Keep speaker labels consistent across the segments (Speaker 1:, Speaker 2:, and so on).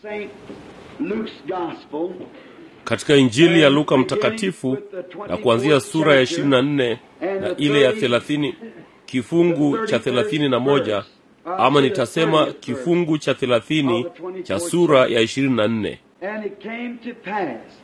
Speaker 1: St. Luke's Gospel,
Speaker 2: katika injili ya luka mtakatifu na kuanzia sura ya 24 na ile ya 30 kifungu cha 31 ama nitasema kifungu cha 30 cha sura ya 24
Speaker 1: and it came to pass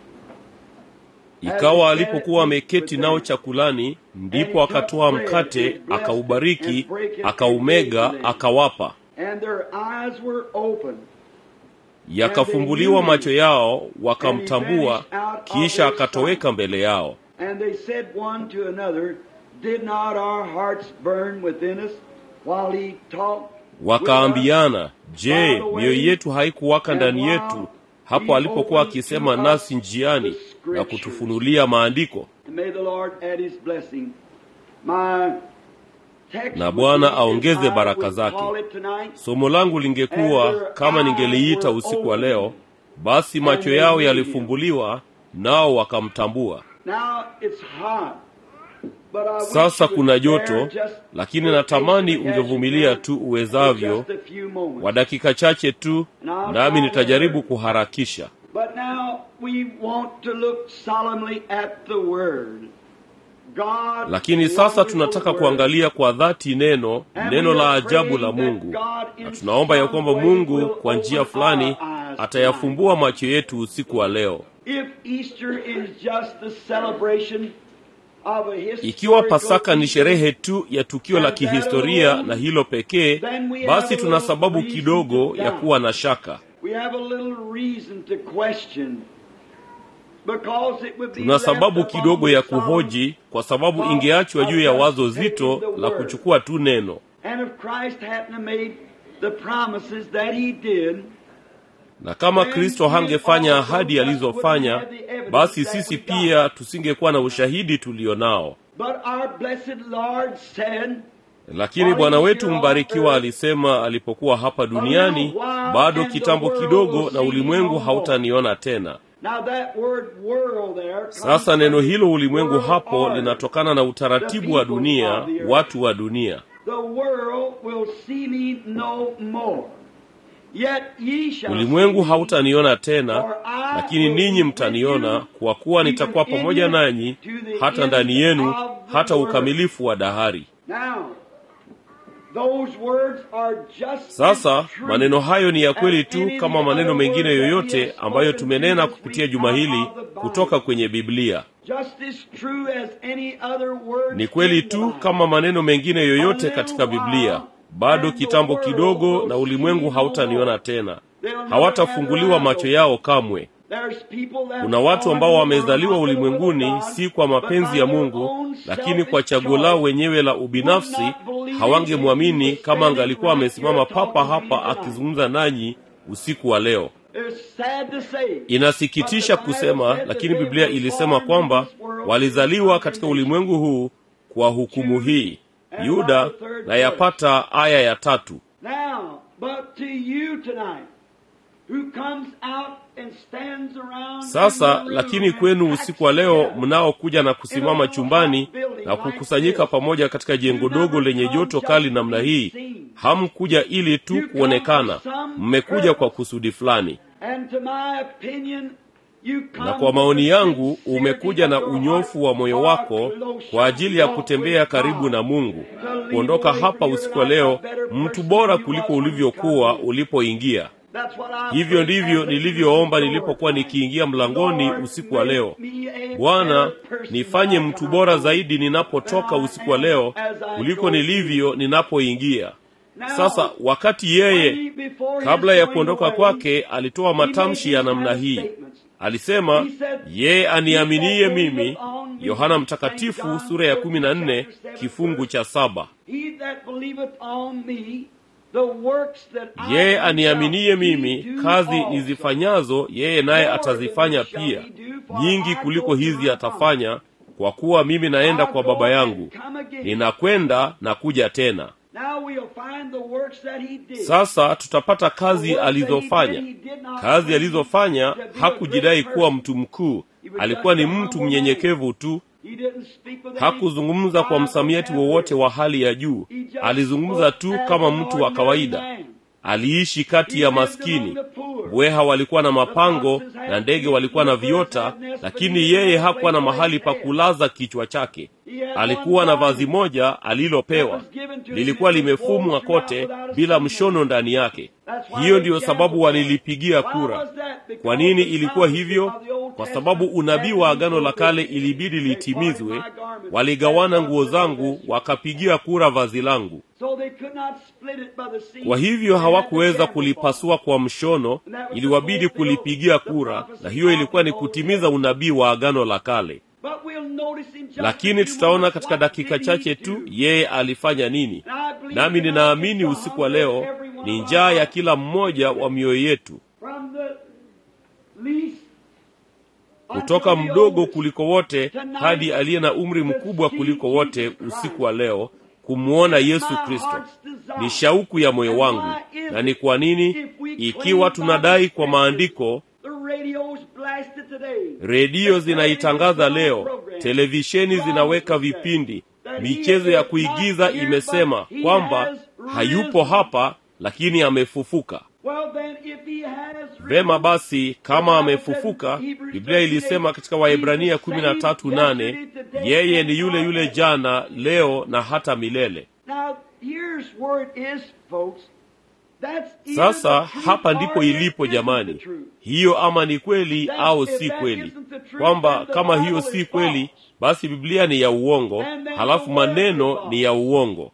Speaker 2: ikawa alipokuwa ameketi nao chakulani ndipo akatoa mkate akaubariki akaumega akawapa
Speaker 1: and their eyes were open
Speaker 2: yakafumbuliwa macho yao wakamtambua kisha akatoweka mbele yao
Speaker 1: and they said one to another did not our hearts burn within us while he talked
Speaker 2: wakaambiana je mioyo yetu haikuwaka ndani yetu hapo alipokuwa akisema nasi njiani na kutufunulia maandiko
Speaker 1: And may the Lord add his blessing. My text
Speaker 2: Na
Speaker 1: would
Speaker 2: Bwana
Speaker 1: be,
Speaker 2: aongeze
Speaker 1: I
Speaker 2: baraka
Speaker 1: would
Speaker 2: zake.
Speaker 1: call it tonight,
Speaker 2: somo langu lingekuwa kama ningeliita usiku wa leo basi macho yao yalifumbuliwa nao wakamtambua
Speaker 1: Now it's hot. But I wish
Speaker 2: sasa
Speaker 1: you
Speaker 2: kuna
Speaker 1: would
Speaker 2: joto
Speaker 1: bear just
Speaker 2: lakini
Speaker 1: the
Speaker 2: natamani
Speaker 1: patience as you
Speaker 2: ungevumilia
Speaker 1: can
Speaker 2: tu
Speaker 1: for
Speaker 2: uwezavyo
Speaker 1: just a few moments.
Speaker 2: wa dakika chache tu nami nitajaribu kuharakisha
Speaker 1: But now we want to look solemnly at the word. God
Speaker 2: lakini sasa
Speaker 1: wonderful
Speaker 2: tunataka
Speaker 1: word.
Speaker 2: kuangalia kwa dhati neno
Speaker 1: And
Speaker 2: neno
Speaker 1: we
Speaker 2: la
Speaker 1: are
Speaker 2: ajabu la
Speaker 1: praying
Speaker 2: mungu
Speaker 1: that God in
Speaker 2: na tunaomba ya
Speaker 1: some
Speaker 2: kwamba
Speaker 1: way
Speaker 2: mungu
Speaker 1: will
Speaker 2: kwa njia
Speaker 1: open
Speaker 2: fulani
Speaker 1: our eyes
Speaker 2: atayafumbua macho yetu usiku wa leo
Speaker 1: If Easter is just the celebration of a
Speaker 2: ikiwa
Speaker 1: historical
Speaker 2: pasaka ni
Speaker 1: event,
Speaker 2: sherehe tu ya tukio la kihistoria na hilo pekee basi tuna sababu kidogo ya kuwa na shaka
Speaker 1: we have a little reason to question. Because it would be
Speaker 2: tuna
Speaker 1: left
Speaker 2: sababu
Speaker 1: upon
Speaker 2: kidogo
Speaker 1: the
Speaker 2: ya
Speaker 1: solemn-
Speaker 2: kuhoji kwa sababu ingeachwa juu ya wazo zito la kuchukua tu neno
Speaker 1: And if Christ hadn't have made the promises that he did,
Speaker 2: na kama kristo hangefanya ahadi alizofanya basi sisi pia tusingekuwa na ushahidi tulio nao
Speaker 1: but our blessed Lord said,
Speaker 2: lakini bwana wetu mbarikiwa alisema alipokuwa hapa duniani bado kitambo kidogo na ulimwengu hautaniona tena
Speaker 1: Now that word world there comes
Speaker 2: sasa neno hilo ulimwengu
Speaker 1: world
Speaker 2: hapo
Speaker 1: order.
Speaker 2: linatokana na utaratibu wa dunia watu wa dunia
Speaker 1: The world will see me no more. Yet ye shall
Speaker 2: ulimwengu
Speaker 1: see me,
Speaker 2: hautaniona tena
Speaker 1: for I
Speaker 2: lakini
Speaker 1: will
Speaker 2: ninyi
Speaker 1: be with
Speaker 2: mtaniona
Speaker 1: you,
Speaker 2: kwa kuwa
Speaker 1: even
Speaker 2: nitakuwa
Speaker 1: in
Speaker 2: pamoja
Speaker 1: you,
Speaker 2: nanyi
Speaker 1: to the
Speaker 2: hata
Speaker 1: end
Speaker 2: ndani yenu
Speaker 1: of the
Speaker 2: hata
Speaker 1: world.
Speaker 2: ukamilifu wa dahari
Speaker 1: Now, those words are just
Speaker 2: sasa
Speaker 1: as true
Speaker 2: maneno hayo ni ya kweli
Speaker 1: as
Speaker 2: tu
Speaker 1: any
Speaker 2: kama
Speaker 1: of the
Speaker 2: maneno
Speaker 1: other
Speaker 2: mengine
Speaker 1: words that we
Speaker 2: yoyote
Speaker 1: have
Speaker 2: ambayo
Speaker 1: spoken
Speaker 2: tumenena
Speaker 1: this
Speaker 2: kupitia
Speaker 1: week
Speaker 2: juma
Speaker 1: out
Speaker 2: hili
Speaker 1: of the Bible.
Speaker 2: kutoka kwenye biblia
Speaker 1: Just as true as any other word
Speaker 2: ni kweli
Speaker 1: in the
Speaker 2: tu
Speaker 1: Bible.
Speaker 2: kama maneno mengine yoyote katika biblia bado kitambo kidogo na ulimwengu hautaniona tena hawatafunguliwa macho yao kamwe
Speaker 1: There's people that
Speaker 2: kuna watu ambao
Speaker 1: born
Speaker 2: wamezaliwa
Speaker 1: not of the will of
Speaker 2: ulimwenguni
Speaker 1: God,
Speaker 2: si kwa
Speaker 1: but
Speaker 2: mapenzi
Speaker 1: by
Speaker 2: ya
Speaker 1: their
Speaker 2: mungu
Speaker 1: own
Speaker 2: lakini kwa
Speaker 1: selfish
Speaker 2: chaguo lao
Speaker 1: choice.
Speaker 2: wenyewe la ubinafsi hawangemwamini kama angalikuwa amesimama papa hapa akizungumza nanyi usiku wa leo
Speaker 1: It's sad to say,
Speaker 2: inasikitisha
Speaker 1: but the Bible
Speaker 2: kusema
Speaker 1: said
Speaker 2: lakini
Speaker 1: that
Speaker 2: biblia
Speaker 1: they were
Speaker 2: ilisema
Speaker 1: born
Speaker 2: kwamba
Speaker 1: in this world
Speaker 2: walizaliwa
Speaker 1: with
Speaker 2: katika
Speaker 1: condemnation.
Speaker 2: ulimwengu huu kwa hukumu hii yuda na yapata aya ya tatu
Speaker 1: Now, but to you tonight, who comes out and stands around
Speaker 2: sasa
Speaker 1: in your room
Speaker 2: lakini
Speaker 1: and
Speaker 2: kwenu
Speaker 1: packs
Speaker 2: usiku wa leo
Speaker 1: together,
Speaker 2: mnaokuja na kusimama chumbani na kukusanyika pamoja katika jengo dogo lenye joto kali namna hii hamkuja ili tu kuonekana mmekuja kwa kusudi fulani
Speaker 1: And to my opinion, you come
Speaker 2: na kwa maoni yangu
Speaker 1: with the
Speaker 2: umekuja na
Speaker 1: sincerity of your
Speaker 2: unyofu wa moyo
Speaker 1: heart
Speaker 2: wako
Speaker 1: for close
Speaker 2: kwa ajili ya
Speaker 1: walk
Speaker 2: kutembea
Speaker 1: with
Speaker 2: karibu
Speaker 1: God.
Speaker 2: na mungu
Speaker 1: To leave
Speaker 2: kuondoka
Speaker 1: away
Speaker 2: hapa
Speaker 1: from
Speaker 2: usiku
Speaker 1: your
Speaker 2: wa
Speaker 1: life
Speaker 2: leo
Speaker 1: a better
Speaker 2: mtu
Speaker 1: person
Speaker 2: bora
Speaker 1: than you
Speaker 2: kuliko
Speaker 1: was when you
Speaker 2: ulivyokuwa
Speaker 1: come in.
Speaker 2: ulipoingia
Speaker 1: That's what I
Speaker 2: hivyo
Speaker 1: prayed
Speaker 2: ndivyo
Speaker 1: as I
Speaker 2: nilivyoomba
Speaker 1: stood
Speaker 2: nilipokuwa
Speaker 1: tonight.
Speaker 2: nikiingia mlangoni
Speaker 1: Lord,
Speaker 2: usiku wa leo
Speaker 1: make me a
Speaker 2: bwana
Speaker 1: better person
Speaker 2: nifanye
Speaker 1: than I
Speaker 2: mtu
Speaker 1: come
Speaker 2: bora
Speaker 1: out.
Speaker 2: zaidi ninapotoka usiku wa leo kuliko nilivyo ninapoingia sasa wakati yeye kabla ya kuondoka kwake alitoa matamshi ya namna hii alisema yeye aniaminie mimi yohana mtakatifu sura ya kumi na nne kifungu cha saba
Speaker 1: He that believeth on me, the works that I
Speaker 2: yeye
Speaker 1: do
Speaker 2: aniaminie
Speaker 1: shall he
Speaker 2: mimi
Speaker 1: do
Speaker 2: kazi
Speaker 1: also.
Speaker 2: nizifanyazo yeye naye atazifanya pia nyingi kuliko hizi atafanya kwa kuwa mimi naenda kwa baba yangu ninakwenda na kuja tena
Speaker 1: Now we'll find the works that he did.
Speaker 2: sasa tutapata kazi
Speaker 1: The works that he
Speaker 2: alizofanya
Speaker 1: did, he did not
Speaker 2: kazi
Speaker 1: claim
Speaker 2: alizofanya
Speaker 1: to be a
Speaker 2: hakujidai
Speaker 1: great
Speaker 2: kuwa
Speaker 1: person.
Speaker 2: mtu mkuu
Speaker 1: He was
Speaker 2: alikuwa ni
Speaker 1: just a
Speaker 2: mtu
Speaker 1: humble
Speaker 2: mnyenyekevu tu
Speaker 1: He didn't speak with any
Speaker 2: hakuzungumza kwa msamiati wowote wa hali ya juu
Speaker 1: He just
Speaker 2: alizungumza tu
Speaker 1: spoke as
Speaker 2: kama
Speaker 1: an
Speaker 2: mtu wa
Speaker 1: ordinary
Speaker 2: kawaida
Speaker 1: man.
Speaker 2: aliishi kati
Speaker 1: He
Speaker 2: ya
Speaker 1: lived
Speaker 2: maskini
Speaker 1: among the poor.
Speaker 2: mbweha walikuwa na mapango na ndege walikuwa na viota lakini yeye hakuwa na mahali pa kulaza kichwa chake alikuwa na vazi moja alilopewa lilikuwa limefumwa kote bila mshono ndani yake hiyo ndiyo sababu walilipigia kura kwa nini ilikuwa hivyo kwa sababu unabii wa agano la kale ilibidi litimizwe waligawana nguo zangu wakapigia kura vazi langu kwa hivyo hawakuweza kulipasua kwa mshono iliwabidi kulipigia kura na hiyo ilikuwa ni kutimiza unabii wa agano la kale lakini tutaona katika dakika chache tu yeye alifanya nini nami ninaamini usiku wa leo ni njaa ya kila mmoja wa mioyo yetu kutoka mdogo kuliko wote hadi aliye na umri mkubwa kuliko wote usiku wa leo kumwona yesu kristo ni shauku ya moyo wangu na ni kwa nini ikiwa tunadai kwa maandiko redio zinaitangaza leo televisheni zinaweka vipindi michezo ya kuigiza imesema kwamba hayupo hapa lakini amefufuka vema basi kama amefufuka biblia ilisema katika waebrania kumi na tatu nane yeye ni yule yule jana leo na hata milele sasa hapa ndipo ilipo jamani hiyo ama ni kweli au si kweli kwamba kama hiyo si kweli basi biblia ni ya uongo halafu maneno ni ya uongo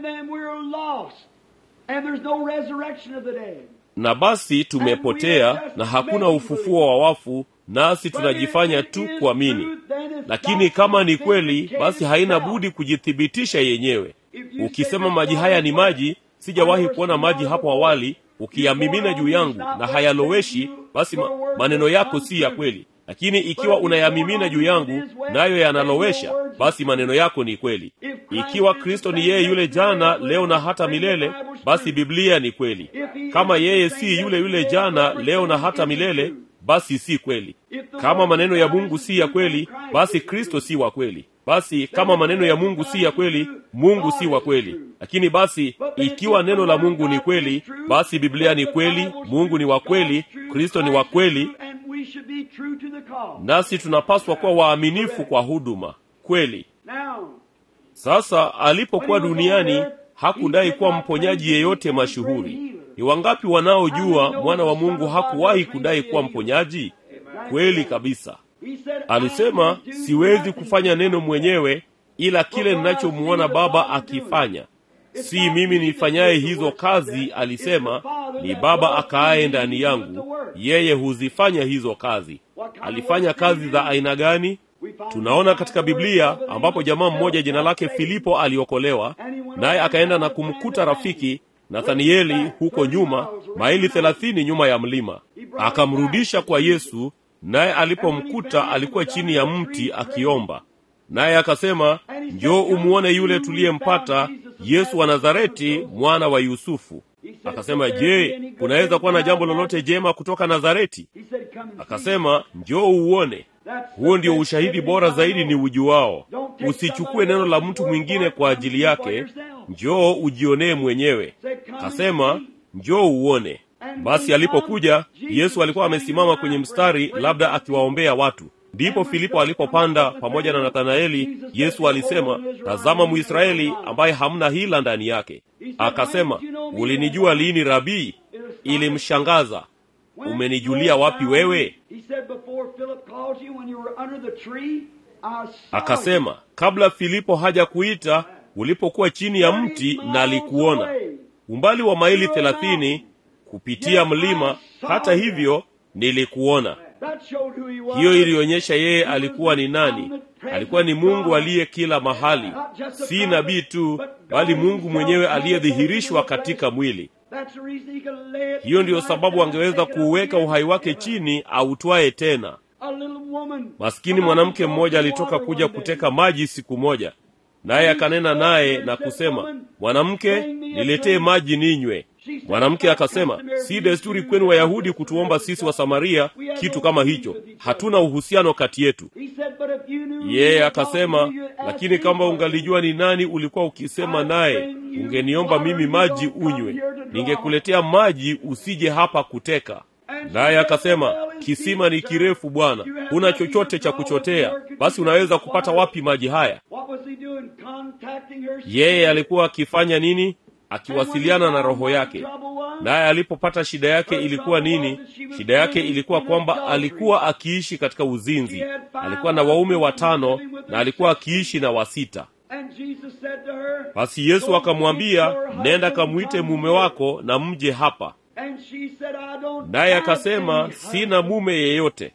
Speaker 2: na basi tumepotea na hakuna ufufuo wa wafu nasi tunajifanya tu kuamini lakini kama ni kweli basi haina budi kujithibitisha yenyewe ukisema maji haya ni maji sijawahi kuona maji hapo awali ukiyamimina juu yangu na hayaloweshi basi ma, maneno yako si ya kweli lakini ikiwa unayamimina juu yangu nayo yanalowesha basi maneno yako ni kweli ikiwa kristo ni yeye yule jana leo na hata milele basi biblia ni kweli kama yeye si yule yule jana leo na hata milele basi si kweli kama maneno ya mungu si ya kweli basi kristo si wa kweli basi kama maneno ya mungu si ya kweli mungu si wa kweli lakini basi ikiwa neno la mungu ni kweli basi biblia ni kweli mungu ni wa kweli kristo ni wa kweli nasi tunapaswa kuwa waaminifu kwa huduma kweli sasa alipokuwa duniani hakudai kuwa mponyaji yeyote mashuhuri ni wangapi wanaojua mwana wa mungu hakuwahi kudai kuwa mponyaji kweli kabisa alisema siwezi kufanya neno mwenyewe ila kile ninachomuona baba akifanya si mimi nifanyaye hizo kazi alisema ni baba akaaye ndani yangu yeye huzifanya hizo kazi alifanya kazi za aina gani tunaona katika biblia ambapo jamaa mmoja jina lake filipo aliokolewa naye akaenda na kumkuta rafiki nathanieli huko nyuma maili thelathini nyuma ya mlima akamrudisha kwa yesu naye alipomkuta alikuwa chini ya mti akiomba naye akasema njoo umuone yule tuliyempata yesu wa nazareti mwana wa yusufu akasema je kunaweza kuwa na jambo lolote jema kutoka nazareti akasema njoo uone huo ndio ushahidi bora zaidi ni ujuwao usichukue neno la mtu mwingine kwa ajili yake njoo ujionee mwenyewe akasema njoo uone basi alipokuja yesu alikuwa amesimama kwenye mstari labda akiwaombea watu ndipo filipo alipopanda pamoja na nathanaeli yesu alisema tazama mwisraeli ambaye hamna hila ndani yake akasema ulinijua lini rabii ilimshangaza umenijulia wapi wewe akasema kabla filipo haja kuita ulipokuwa chini ya mti nalikuona umbali wa maili thelathini kupitia mlima hata hivyo nilikuona hiyo ilionyesha yeye alikuwa ni nani alikuwa ni mungu aliye kila mahali si nabii tu bali mungu mwenyewe aliyedhihirishwa katika mwili hiyo ndiyo sababu angeweza kuuweka uhai wake chini autwaye tena maskini mwanamke mmoja alitoka kuja kuteka maji siku moja naye akanena naye na kusema mwanamke niletee maji ninywe mwanamke akasema si desturi kwenu wayahudi kutuomba sisi wa samaria kitu kama hicho hatuna uhusiano kati yetu yeye akasema lakini kama ungalijua ni nani ulikuwa ukisema naye ungeniomba mimi maji unywe ningekuletea maji usije hapa kuteka naye akasema kisima ni kirefu bwana huna chochote cha kuchotea basi unaweza kupata wapi maji haya yeye alikuwa akifanya nini akiwasiliana na roho yake naye alipopata shida yake ilikuwa nini shida yake ilikuwa kwamba alikuwa akiishi katika uzinzi alikuwa na waume watano na alikuwa akiishi na wasita basi yesu akamwambia nenda kamwite mume wako na mje hapa naye akasema sina mume yeyote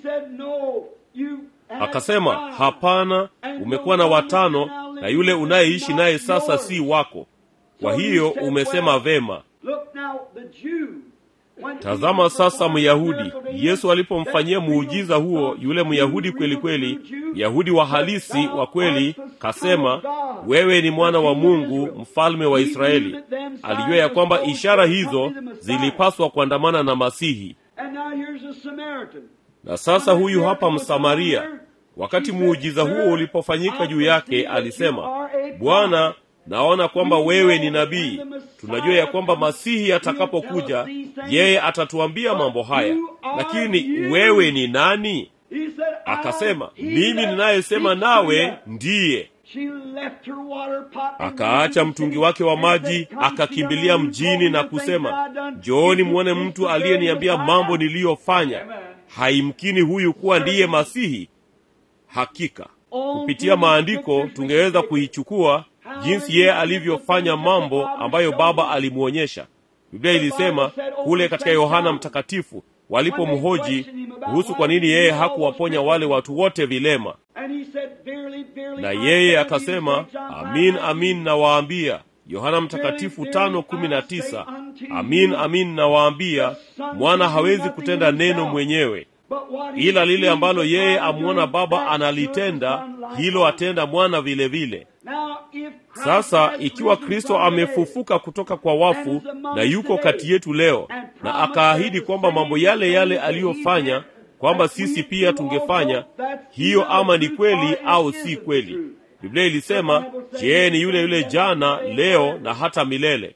Speaker 2: akasema hapana umekuwa na watano na yule unayeishi naye sasa si wako kwa hiyo umesema vema tazama sasa myahudi yesu alipomfanyia muujiza huo yule myahudi kweli kweli myahudi wa halisi wa kweli kasema wewe ni mwana wa mungu mfalme wa israeli alijua ya kwamba ishara hizo zilipaswa kuandamana na masihi na sasa huyu hapa msamaria wakati muujiza huo ulipofanyika juu yake alisema bwana naona kwamba wewe ni nabii tunajua ya kwamba masihi atakapokuja yeye atatuambia mambo haya lakini wewe ni nani akasema mimi ninayesema nawe ndiye akaacha mtungi wake wa maji akakimbilia mjini na kusema njooni mwone mtu aliyeniambia mambo niliyofanya haimkini huyu kuwa ndiye masihi hakika kupitia maandiko tungeweza kuichukua jinsi yeye alivyofanya mambo ambayo baba alimwonyesha biblia ilisema kule katika yohana mtakatifu walipomhoji kuhusu kwa nini yeye hakuwaponya wale watu wote vilema na yeye akasema amin amin nawaambia yohana mtakatifu tano kumi na tisa amin amin nawaambia mwana hawezi kutenda neno mwenyewe ila lile ambalo yeye amwona baba analitenda hilo atenda mwana vile vile sasa ikiwa kristo amefufuka kutoka kwa wafu na yuko kati yetu leo na akaahidi kwamba mambo yale yale aliyofanya kwamba sisi pia tungefanya hiyo ama ni kweli au si kweli biblia ilisema je ni yule yule jana leo na hata milele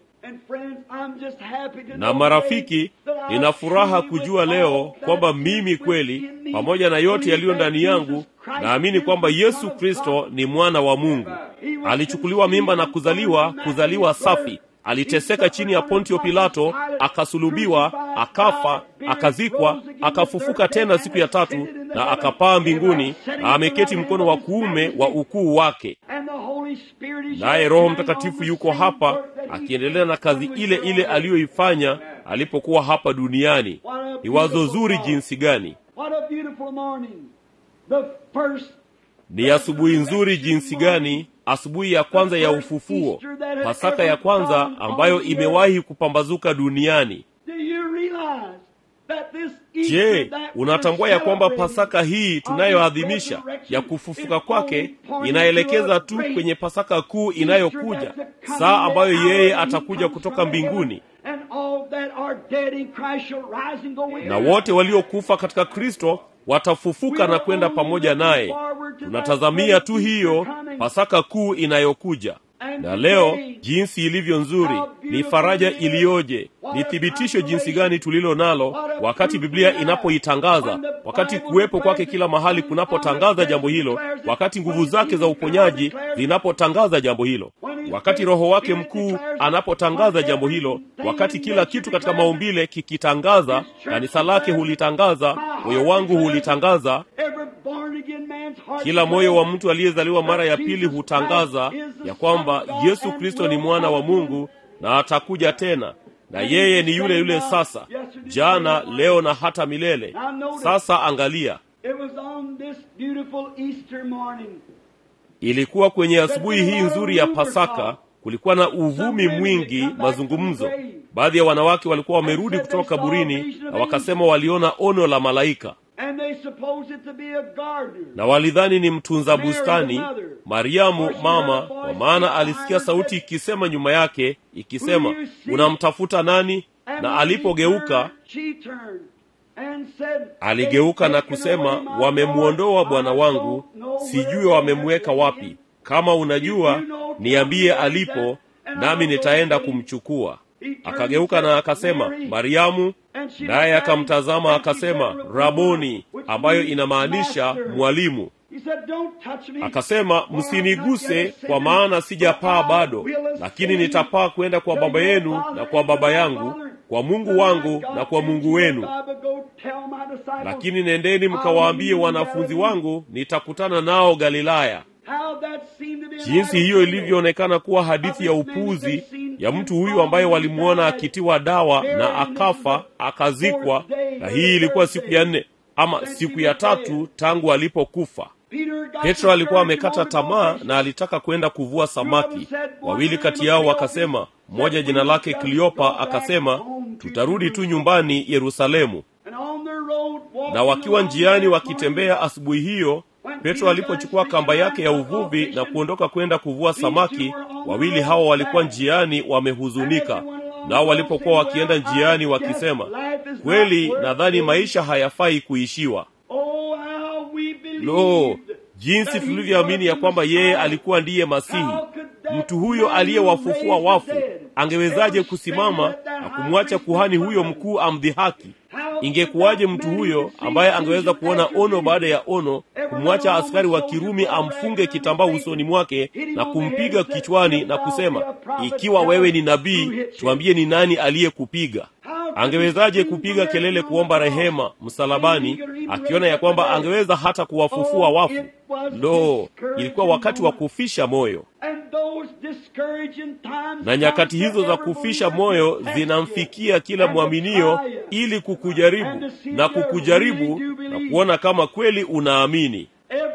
Speaker 2: na marafiki nina furaha kujua leo kwamba mimi kweli pamoja na yote yaliyo ndani yangu naamini kwamba yesu kristo ni mwana wa mungu alichukuliwa mimba na kuzaliwa kuzaliwa safi aliteseka chini ya pontio pilato akasulubiwa akafa akazikwa akafufuka tena siku ya tatu na akapaa mbinguni na ameketi mkono wa kuume wa ukuu wake naye roho mtakatifu yuko hapa akiendelea na kazi ile ile aliyoifanya alipokuwa hapa duniani ni wazo zuri jinsi gani ni asubuhi nzuri jinsi gani asubuhi ya kwanza ya ufufuo pasaka ya kwanza ambayo imewahi kupambazuka duniani je unatambua ya kwamba pasaka hii tunayoadhimisha ya kufufuka kwake inaelekeza tu kwenye pasaka kuu inayokuja saa ambayo yeye atakuja kutoka mbinguni na wote waliokufa katika kristo watafufuka na kwenda pamoja naye tunatazamia tu hiyo pasaka kuu inayokuja na leo jinsi ilivyo nzuri ni faraja iliyoje ni thibitisho jinsi gani tulilo nalo wakati biblia inapoitangaza wakati kuwepo kwake kila mahali kunapotangaza jambo hilo wakati nguvu zake za uponyaji zinapotangaza jambo hilo wakati roho wake mkuu anapotangaza jambo hilo wakati kila kitu katika maumbile kikitangaza kanisa lake hulitangaza moyo wangu hulitangaza kila moyo wa mtu aliyezaliwa mara ya pili hutangaza ya kwamba yesu kristo ni mwana wa mungu na atakuja tena na yeye ni yule yule sasa jana leo na hata milele sasa angalia ilikuwa kwenye asubuhi hii nzuri ya pasaka kulikuwa na uvumi mwingi mazungumzo baadhi ya wanawake walikuwa wamerudi kutoka kaburini na wakasema waliona ono la malaika na walidhani ni mtunza bustani mariamu mama kwa maana alisikia sauti ikisema nyuma yake ikisema unamtafuta nani na alipogeuka aligeuka na kusema wamemwondoa bwana wangu sijui wamemweka wapi kama unajua niambie alipo nami nitaenda kumchukua akageuka na akasema mariamu naye akamtazama akasema raboni ambayo inamaanisha mwalimu akasema msiniguse kwa maana sijapaa bado lakini nitapaa kwenda kwa baba yenu na kwa baba yangu kwa mungu wangu na kwa mungu wenu lakini nendeni mkawaambie wanafunzi wangu nitakutana nao galilaya jinsi hiyo ilivyoonekana kuwa hadithi ya upuzi ya mtu huyu ambaye walimwona akitiwa dawa na akafa akazikwa na hii ilikuwa siku ya nne ama siku ya tatu tangu alipokufa petro alikuwa amekata tamaa na alitaka kwenda kuvua samaki wawili kati yao wakasema mmoja jina lake kliopa akasema tutarudi tu nyumbani yerusalemu na wakiwa njiani wakitembea asubuhi hiyo petro alipochukua kamba yake ya uvuvi na kuondoka kwenda kuvua samaki wawili hawa walikuwa njiani wamehuzunika nao walipokuwa wakienda njiani wakisema kweli nadhani maisha hayafai kuishiwa lo jinsi tulivyoamini ya kwamba yeye alikuwa ndiye masihi mtu huyo aliyewafufua wafu angewezaje kusimama na kumwacha kuhani huyo mkuu amdhihaki ingekuwaje mtu huyo ambaye angeweza kuona ono baada ya ono kumwacha askari wa kirumi amfunge kitambaa usoni mwake na kumpiga kichwani na kusema ikiwa wewe ni nabii tuambie ni nani aliyekupiga angewezaje kupiga kelele kuomba rehema msalabani akiona ya kwamba angeweza hata kuwafufua wafu lo ilikuwa wakati wa kufisha moyo na nyakati hizo za kufisha moyo zinamfikia kila mwaminio ili kukujaribu na kukujaribu na kuona kama kweli unaamini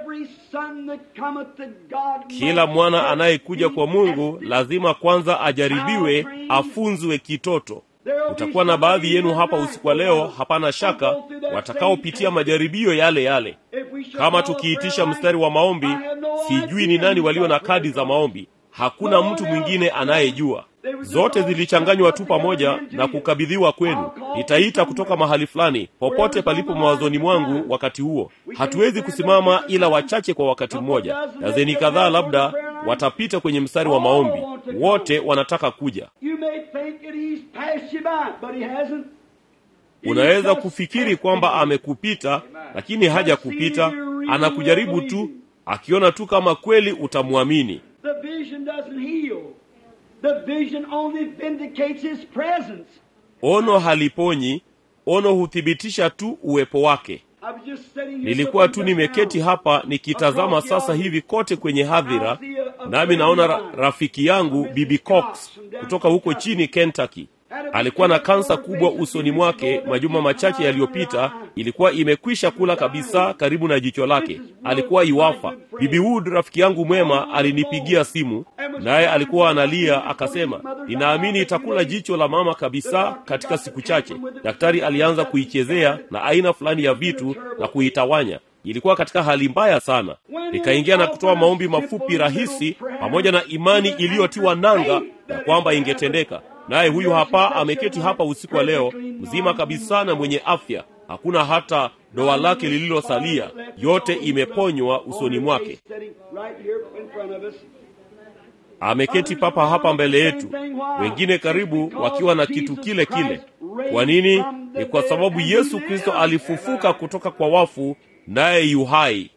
Speaker 2: kila mwana anayekuja kwa mungu lazima kwanza ajaribiwe afunzwe kitoto utakuwa na baadhi yenu hapa usiku wa leo hapana shaka watakaopitia majaribio yale yale kama tukiitisha mstari wa maombi sijui ni nani walio na kadi za maombi hakuna mtu mwingine anayejua zote zilichanganywa tu pamoja na kukabidhiwa kwenu nitaita kutoka mahali fulani popote palipo mawazoni mwangu wakati huo hatuwezi kusimama ila wachache kwa wakati mmoja dazeni kadhaa labda watapita kwenye mstari wa maombi wote wanataka kuja unaweza kufikiri kwamba amekupita lakini haja kupita anakujaribu tu akiona tu kama kweli utamwamini ono haliponyi ono huthibitisha tu uwepo wake nilikuwa tu nimeketi hapa nikitazama sasa hivi kote kwenye hadhira nami naona ra- rafiki yangu bibi cox kutoka huko chini kentucky alikuwa na kansa kubwa usoni mwake majuma machache yaliyopita ilikuwa imekwisha kula kabisa karibu na jicho lake alikuwa iwafa bibi wood rafiki yangu mwema alinipigia simu naye alikuwa analia akasema ninaamini itakula jicho la mama kabisa katika siku chache daktari alianza kuichezea na aina fulani ya vitu na kuitawanya ilikuwa katika hali mbaya sana nikaingia na kutoa maombi mafupi rahisi pamoja na imani iliyotiwa nanga ya kwamba ingetendeka naye huyu hapa ameketi hapa usiku wa leo mzima kabisa na mwenye afya hakuna hata doa lake lililosalia yote imeponywa usoni mwake ameketi papa hapa mbele yetu wengine karibu wakiwa na kitu kile kile kwa nini ni kwa sababu yesu kristo alifufuka kutoka kwa wafu naye yuhai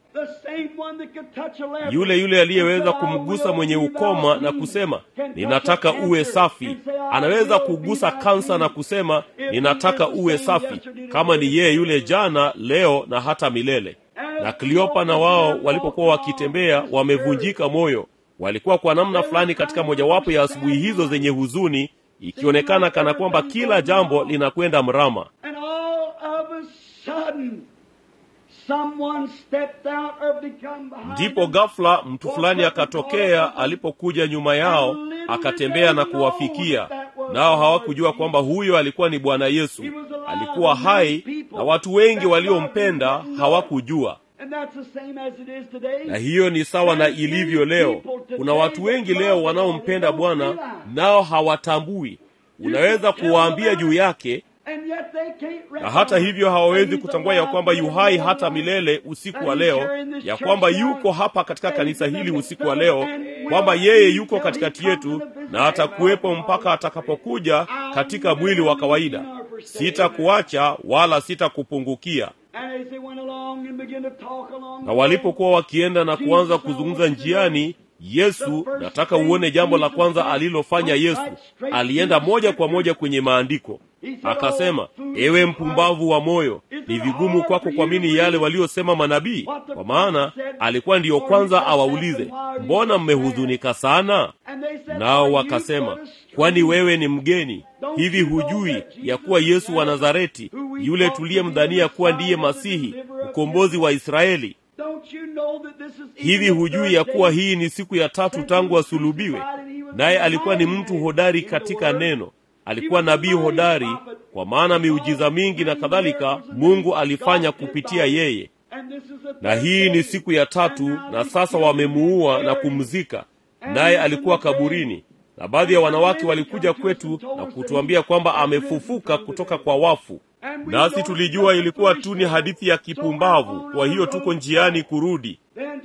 Speaker 2: yule yule aliyeweza kumgusa mwenye ukoma na kusema ninataka uwe safi anaweza kugusa kansa na kusema ninataka uwe safi kama ni yeye yule jana leo na hata milele na kliopa na wao walipokuwa wakitembea wamevunjika moyo walikuwa kwa namna fulani katika mojawapo ya asubuhi hizo zenye huzuni ikionekana kana kwamba kila jambo linakwenda mrama
Speaker 1: And all of a sudden, someone stepped out or become behind
Speaker 2: ndipo
Speaker 1: them.
Speaker 2: ghafla mtu fulani akatokea alipokuja nyuma yao akatembea na kuwafikia nao hawakujua kwamba huyo alikuwa ni bwana yesu alikuwa hai na watu wengi waliompenda hawakujua
Speaker 1: And that's the same as it is today.
Speaker 2: na hiyo ni sawa na ilivyo leo kuna watu wengi leo wanaompenda bwana nao hawatambui unaweza kuwaambia juu yake na hata hivyo hawawezi kutambua ya kwamba yu hai hata milele usiku wa leo, ya kwamba yuko hapa katika kanisa hili usiku wa leo, kwamba yeye yuko katikati yetu na atakuwepo mpaka atakapokuja katika mwili wa kawaida. Sitakuacha wala sitakupungukia. Na walipokuwa wakienda na kuanza kuzungumza njiani, Yesu, nataka uone jambo la kwanza alilofanya Yesu. Alienda moja kwa moja kwenye maandiko, akasema, ewe mpumbavu wa moyo, ni vigumu kwako kuamini yale waliosema manabii. Kwa maana alikuwa ndiyo kwanza awaulize, mbona mmehuzunika sana? Nao wakasema, kwani wewe ni mgeni? Hivi hujui ya kuwa Yesu wa Nazareti, yule tuliyemdhania kuwa ndiye Masihi, mkombozi wa Israeli? Hivi hujui ya kuwa hii ni siku ya tatu tangu asulubiwe? Naye alikuwa ni mtu hodari katika neno, alikuwa nabii hodari, kwa maana miujiza mingi na kadhalika Mungu alifanya kupitia yeye. Na hii ni siku ya tatu, na sasa wamemuua na kumzika, naye alikuwa kaburini. Na baadhi ya wanawake walikuja kwetu na kutuambia kwamba amefufuka kutoka kwa wafu nasi tulijua ilikuwa tu ni hadithi ya kipumbavu. Kwa hiyo tuko njiani kurudi.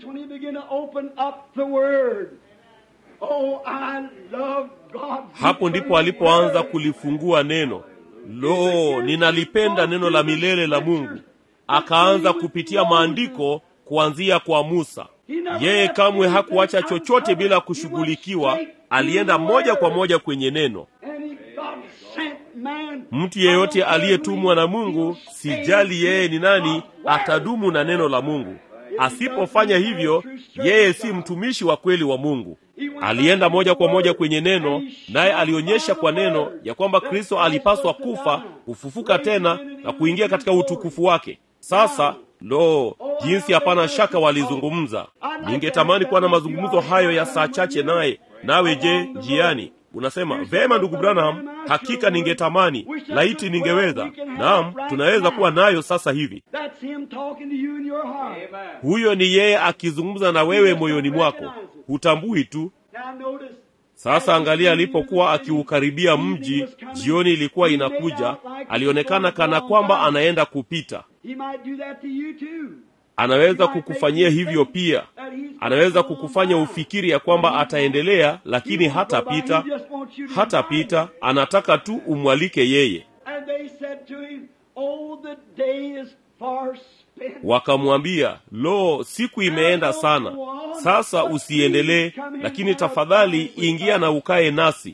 Speaker 2: Hapo ndipo alipoanza kulifungua neno. Lo, ninalipenda neno la milele la Mungu. Akaanza kupitia maandiko kuanzia kwa Musa. Yeye kamwe hakuacha chochote bila kushughulikiwa, alienda moja kwa moja kwenye neno. Mtu yeyote aliyetumwa na Mungu, sijali yeye ni nani, atadumu na neno la Mungu. Asipofanya hivyo, yeye si mtumishi wa kweli wa Mungu. Alienda moja kwa moja kwenye neno, naye alionyesha kwa neno ya kwamba Kristo alipaswa kufa, kufufuka tena na kuingia katika utukufu wake. Sasa lo, jinsi hapana shaka walizungumza. Ningetamani kuwa na mazungumzo hayo ya saa chache naye. Nawe je, njiani Unasema vema, ndugu Branham, hakika ningetamani, laiti ningeweza. Naam, tunaweza kuwa nayo sasa hivi. Huyo ni yeye akizungumza na wewe moyoni mwako, hutambui tu. Sasa angalia, alipokuwa akiukaribia mji, jioni ilikuwa inakuja, alionekana kana kwamba anaenda kupita. Anaweza kukufanyia hivyo pia. Anaweza kukufanya ufikiri ya kwamba ataendelea, lakini hatapita, hatapita. Anataka tu umwalike yeye. Wakamwambia, lo, siku imeenda sana, sasa usiendelee, lakini tafadhali ingia na ukae nasi.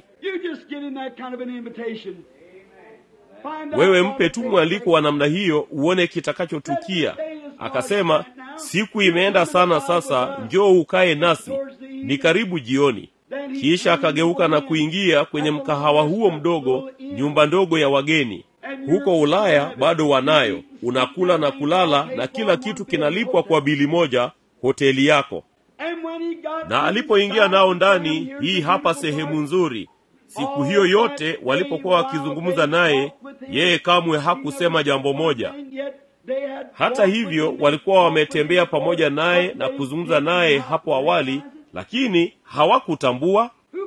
Speaker 2: Wewe mpe tu mwaliko wa namna hiyo, uone kitakachotukia. Akasema, siku imeenda sana sasa, njoo ukae nasi, ni karibu jioni. Kisha akageuka na kuingia kwenye mkahawa huo mdogo, nyumba ndogo ya wageni. Huko Ulaya bado wanayo, unakula na kulala na kila kitu kinalipwa kwa bili moja, hoteli yako. Na alipoingia nao ndani, hii hapa sehemu nzuri. Siku hiyo yote walipokuwa wakizungumza naye, yeye kamwe hakusema jambo moja. Hata hivyo walikuwa wametembea pamoja naye na kuzungumza naye hapo awali, lakini hawakutambua.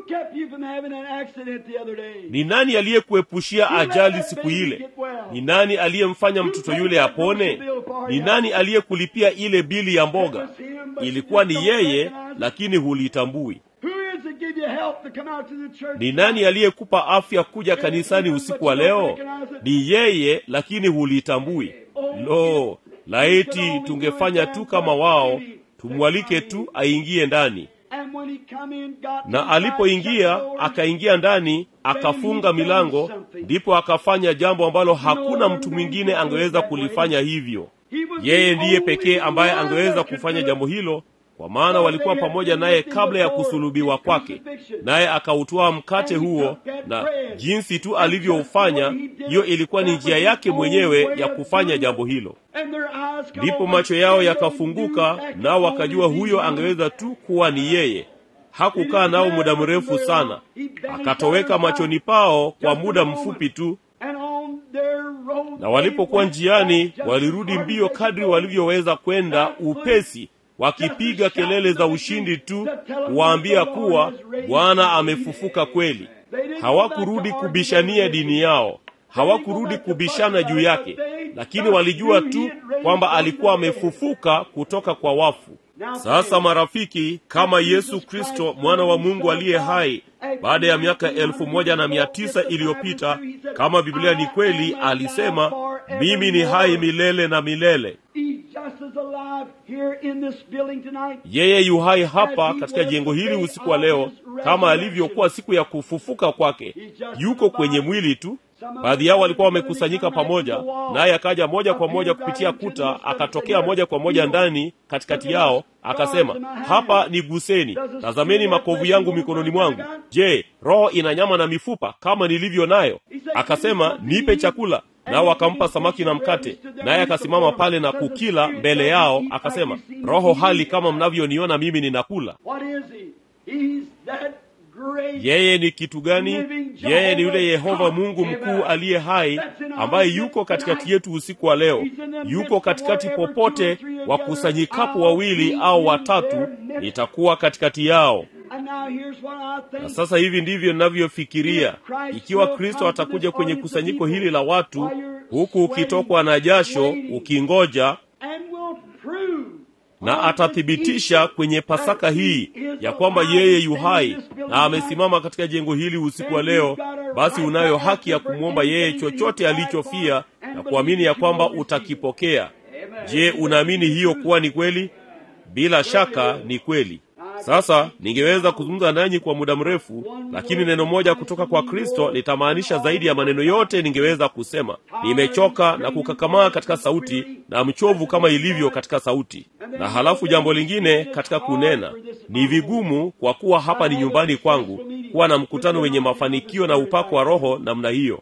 Speaker 2: Ni nani aliyekuepushia ajali siku ile? Ni nani aliyemfanya mtoto yule apone? Ni nani aliyekulipia ile bili ya mboga? Ilikuwa ni yeye, lakini hulitambui. Ni nani aliyekupa afya kuja kanisani usiku wa leo? Ni yeye, lakini hulitambui. Lo, laiti tungefanya tu kama wao, tumwalike tu aingie ndani. Na alipoingia akaingia ndani, akafunga milango, ndipo akafanya jambo ambalo hakuna mtu mwingine angeweza kulifanya hivyo. Yeye ndiye pekee ambaye angeweza kufanya jambo hilo, kwa maana walikuwa pamoja naye kabla ya kusulubiwa kwake, naye akautwaa mkate huo, na jinsi tu alivyoufanya, hiyo ilikuwa ni njia yake mwenyewe ya kufanya jambo hilo. Ndipo macho yao yakafunguka, nao wakajua huyo angeweza tu kuwa ni yeye. Hakukaa nao muda mrefu sana, akatoweka machoni pao kwa muda mfupi tu. Na walipokuwa njiani, walirudi mbio kadri walivyoweza kwenda upesi wakipiga kelele za ushindi tu kuwaambia kuwa Bwana amefufuka kweli. Hawakurudi kubishania dini yao, hawakurudi kubishana juu yake, lakini walijua tu kwamba alikuwa amefufuka kutoka kwa wafu. Sasa marafiki, kama Yesu Kristo mwana wa Mungu aliye hai, baada ya miaka elfu moja na mia tisa iliyopita, kama Biblia ni kweli, alisema mimi ni hai milele na milele. Yeye yu hai hapa katika jengo hili usiku wa leo, kama alivyokuwa siku ya kufufuka kwake. Yuko kwenye mwili tu. Baadhi yao walikuwa wamekusanyika pamoja, naye akaja moja kwa moja kupitia kuta, akatokea moja kwa moja ndani katikati yao, akasema, hapa ni guseni, tazameni makovu yangu mikononi mwangu. Je, roho ina nyama na mifupa kama nilivyo nayo? Akasema, nipe chakula. Nao akampa samaki na mkate, naye akasimama pale na kukila mbele yao, akasema, roho hali kama mnavyoniona mimi ninakula. Yeye ni kitu gani? Yeye ni yule Yehova Mungu mkuu aliye hai, ambaye yuko katikati yetu usiku wa leo. Yuko katikati popote wakusanyikapo wawili au watatu, nitakuwa katikati yao. Na sasa hivi ndivyo ninavyofikiria, ikiwa Kristo atakuja kwenye kusanyiko hili la watu, huku ukitokwa na jasho ukingoja na atathibitisha kwenye Pasaka hii ya kwamba yeye yu hai na amesimama katika jengo hili usiku wa leo, basi unayo haki ya kumwomba yeye chochote alichofia na kuamini ya kwamba utakipokea. Je, unaamini hiyo kuwa ni kweli? Bila shaka ni kweli. Sasa ningeweza kuzungumza nanyi kwa muda mrefu, lakini neno moja kutoka kwa Kristo litamaanisha zaidi ya maneno yote ningeweza kusema. Nimechoka na kukakamaa katika sauti na mchovu kama ilivyo katika sauti. Na halafu jambo lingine katika kunena, ni vigumu kwa kuwa hapa ni nyumbani kwangu kuwa na mkutano wenye mafanikio na upako wa Roho namna hiyo.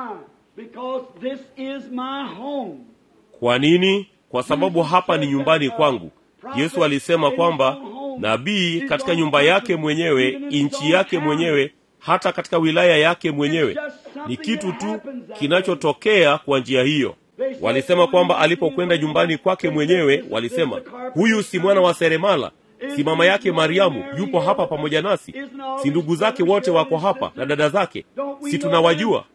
Speaker 2: Kwa nini? Kwa sababu hapa ni nyumbani kwangu. Yesu alisema kwamba nabii katika nyumba yake mwenyewe, nchi yake mwenyewe, hata katika wilaya yake mwenyewe. Ni kitu tu kinachotokea kwa njia hiyo. Walisema kwamba alipokwenda nyumbani kwake mwenyewe, walisema huyu si mwana wa seremala? Si mama yake Mariamu yupo hapa pamoja nasi? Si ndugu zake wote wako hapa na dada zake? Si tunawajua?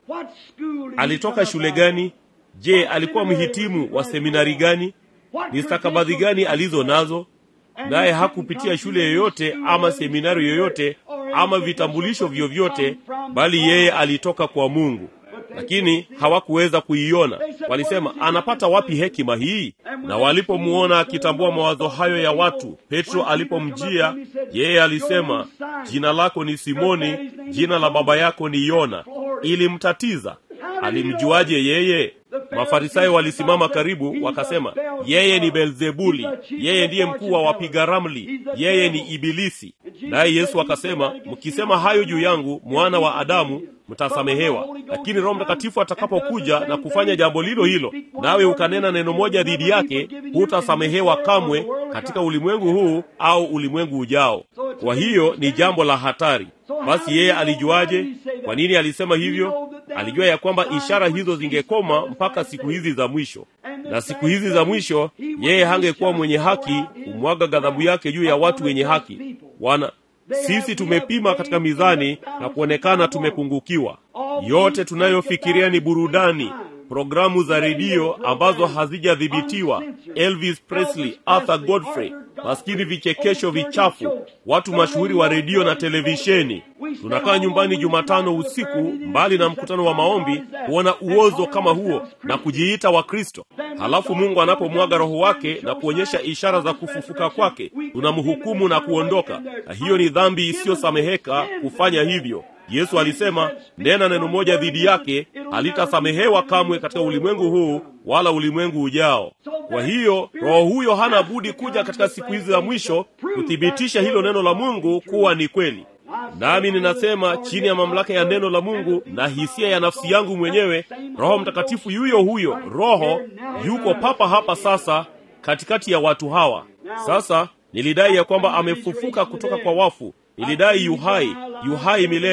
Speaker 2: Alitoka shule gani? Je, alikuwa mhitimu wa seminari gani? Ni stakabadhi gani alizo nazo? naye hakupitia shule yoyote ama seminari yoyote ama vitambulisho vyovyote, bali yeye alitoka kwa Mungu. Lakini hawakuweza kuiona. Walisema, anapata wapi hekima hii? Na walipomuona akitambua mawazo hayo ya watu, Petro alipomjia yeye alisema, jina lako ni Simoni, jina la baba yako ni Yona. Ilimtatiza. Alimjuaje yeye? Mafarisayo walisimama karibu, wakasema, yeye ni Beelzebuli, yeye ndiye mkuu wa wapiga ramli, yeye ni Ibilisi. Naye Yesu akasema, mkisema hayo juu yangu, mwana wa Adamu, mtasamehewa, lakini Roho Mtakatifu atakapokuja na kufanya jambo lilo hilo, nawe ukanena neno moja dhidi yake, hutasamehewa kamwe katika ulimwengu huu au ulimwengu ujao. Kwa hiyo ni jambo la hatari. Basi yeye alijuaje? Kwa nini alisema hivyo? Alijua ya kwamba ishara hizo zingekoma mpaka siku hizi za mwisho, na siku hizi za mwisho yeye hangekuwa mwenye haki kumwaga ghadhabu yake juu ya watu wenye haki. Wana sisi tumepima katika mizani na kuonekana tumepungukiwa. Yote tunayofikiria ni burudani, programu za redio ambazo hazijadhibitiwa, Elvis Presley, Arthur Godfrey, maskini vichekesho vichafu, watu mashuhuri wa redio na televisheni. Tunakaa nyumbani Jumatano usiku, mbali na mkutano wa maombi, kuona uozo kama huo na kujiita Wakristo. Halafu Mungu anapomwaga Roho wake na kuonyesha ishara za kufufuka kwake, tunamhukumu na kuondoka, na hiyo ni dhambi isiyosameheka kufanya hivyo. Yesu alisema, nena neno moja dhidi yake, halitasamehewa kamwe katika ulimwengu huu wala ulimwengu ujao. Kwa hiyo Roho huyo hana budi kuja katika siku hizi za mwisho kuthibitisha hilo neno la Mungu kuwa ni kweli. Nami ninasema chini ya mamlaka ya neno la Mungu na hisia ya nafsi yangu mwenyewe, Roho Mtakatifu yuyo huyo Roho yuko papa hapa sasa katikati ya watu hawa. Sasa nilidai ya kwamba amefufuka kutoka kwa wafu, nilidai yuhai, yuhai milele.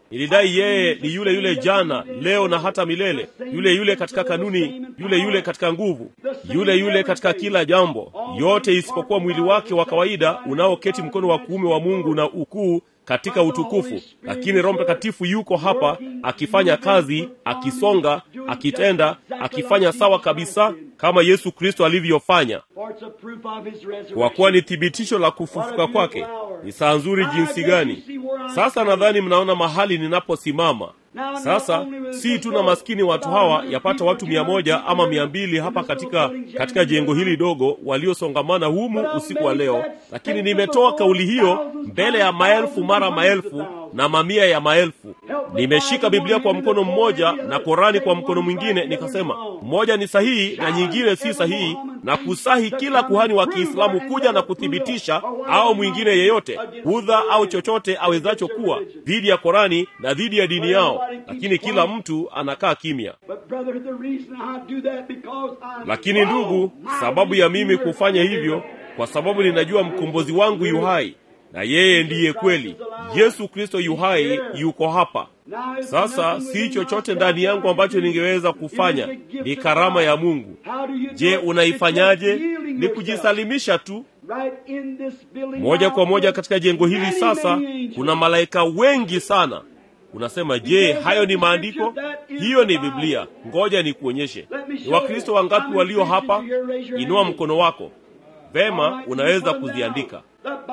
Speaker 2: Nilidai yeye ni yule yule jana, leo na hata milele, yule yule katika kanuni, yule yule katika nguvu, yule yule katika kila jambo, yote isipokuwa mwili wake wa kawaida unaoketi mkono wa kuume wa Mungu na ukuu katika utukufu. Lakini Roho Mtakatifu yuko hapa akifanya kazi, akisonga, akitenda, akifanya sawa kabisa kama Yesu Kristo alivyofanya, kwa kuwa ni thibitisho la kufufuka kwake. Ni saa nzuri jinsi gani! Sasa nadhani mnaona mahali ninaposimama sasa. Si tu na maskini watu hawa yapata watu mia moja ama mia mbili hapa katika katika jengo hili dogo waliosongamana humu usiku wa leo, lakini nimetoa kauli hiyo mbele ya maelfu mara maelfu na mamia ya maelfu. Nimeshika Biblia kwa mkono mmoja na Korani kwa mkono mwingine, nikasema mmoja ni sahihi na nyingine si sahihi, na kusahi kila kuhani wa Kiislamu kuja na kuthibitisha, au mwingine yeyote Budha au chochote awezacho kuwa dhidi ya Korani na dhidi ya dini yao, lakini kila mtu anakaa kimya. Lakini ndugu, sababu ya mimi kufanya hivyo, kwa sababu ninajua mkombozi wangu yu hai na yeye ndiye kweli. Yesu Kristo yu hai, yuko hapa sasa. Si chochote ndani yangu ambacho ningeweza kufanya, ni karama ya Mungu. Je, unaifanyaje? Ni kujisalimisha tu moja kwa moja katika jengo hili. Sasa kuna malaika wengi sana. Unasema, je, hayo ni maandiko? Hiyo ni Biblia. Ngoja nikuonyeshe. Ni Wakristo wangapi walio hapa? Inua mkono wako. Vema, unaweza kuziandika.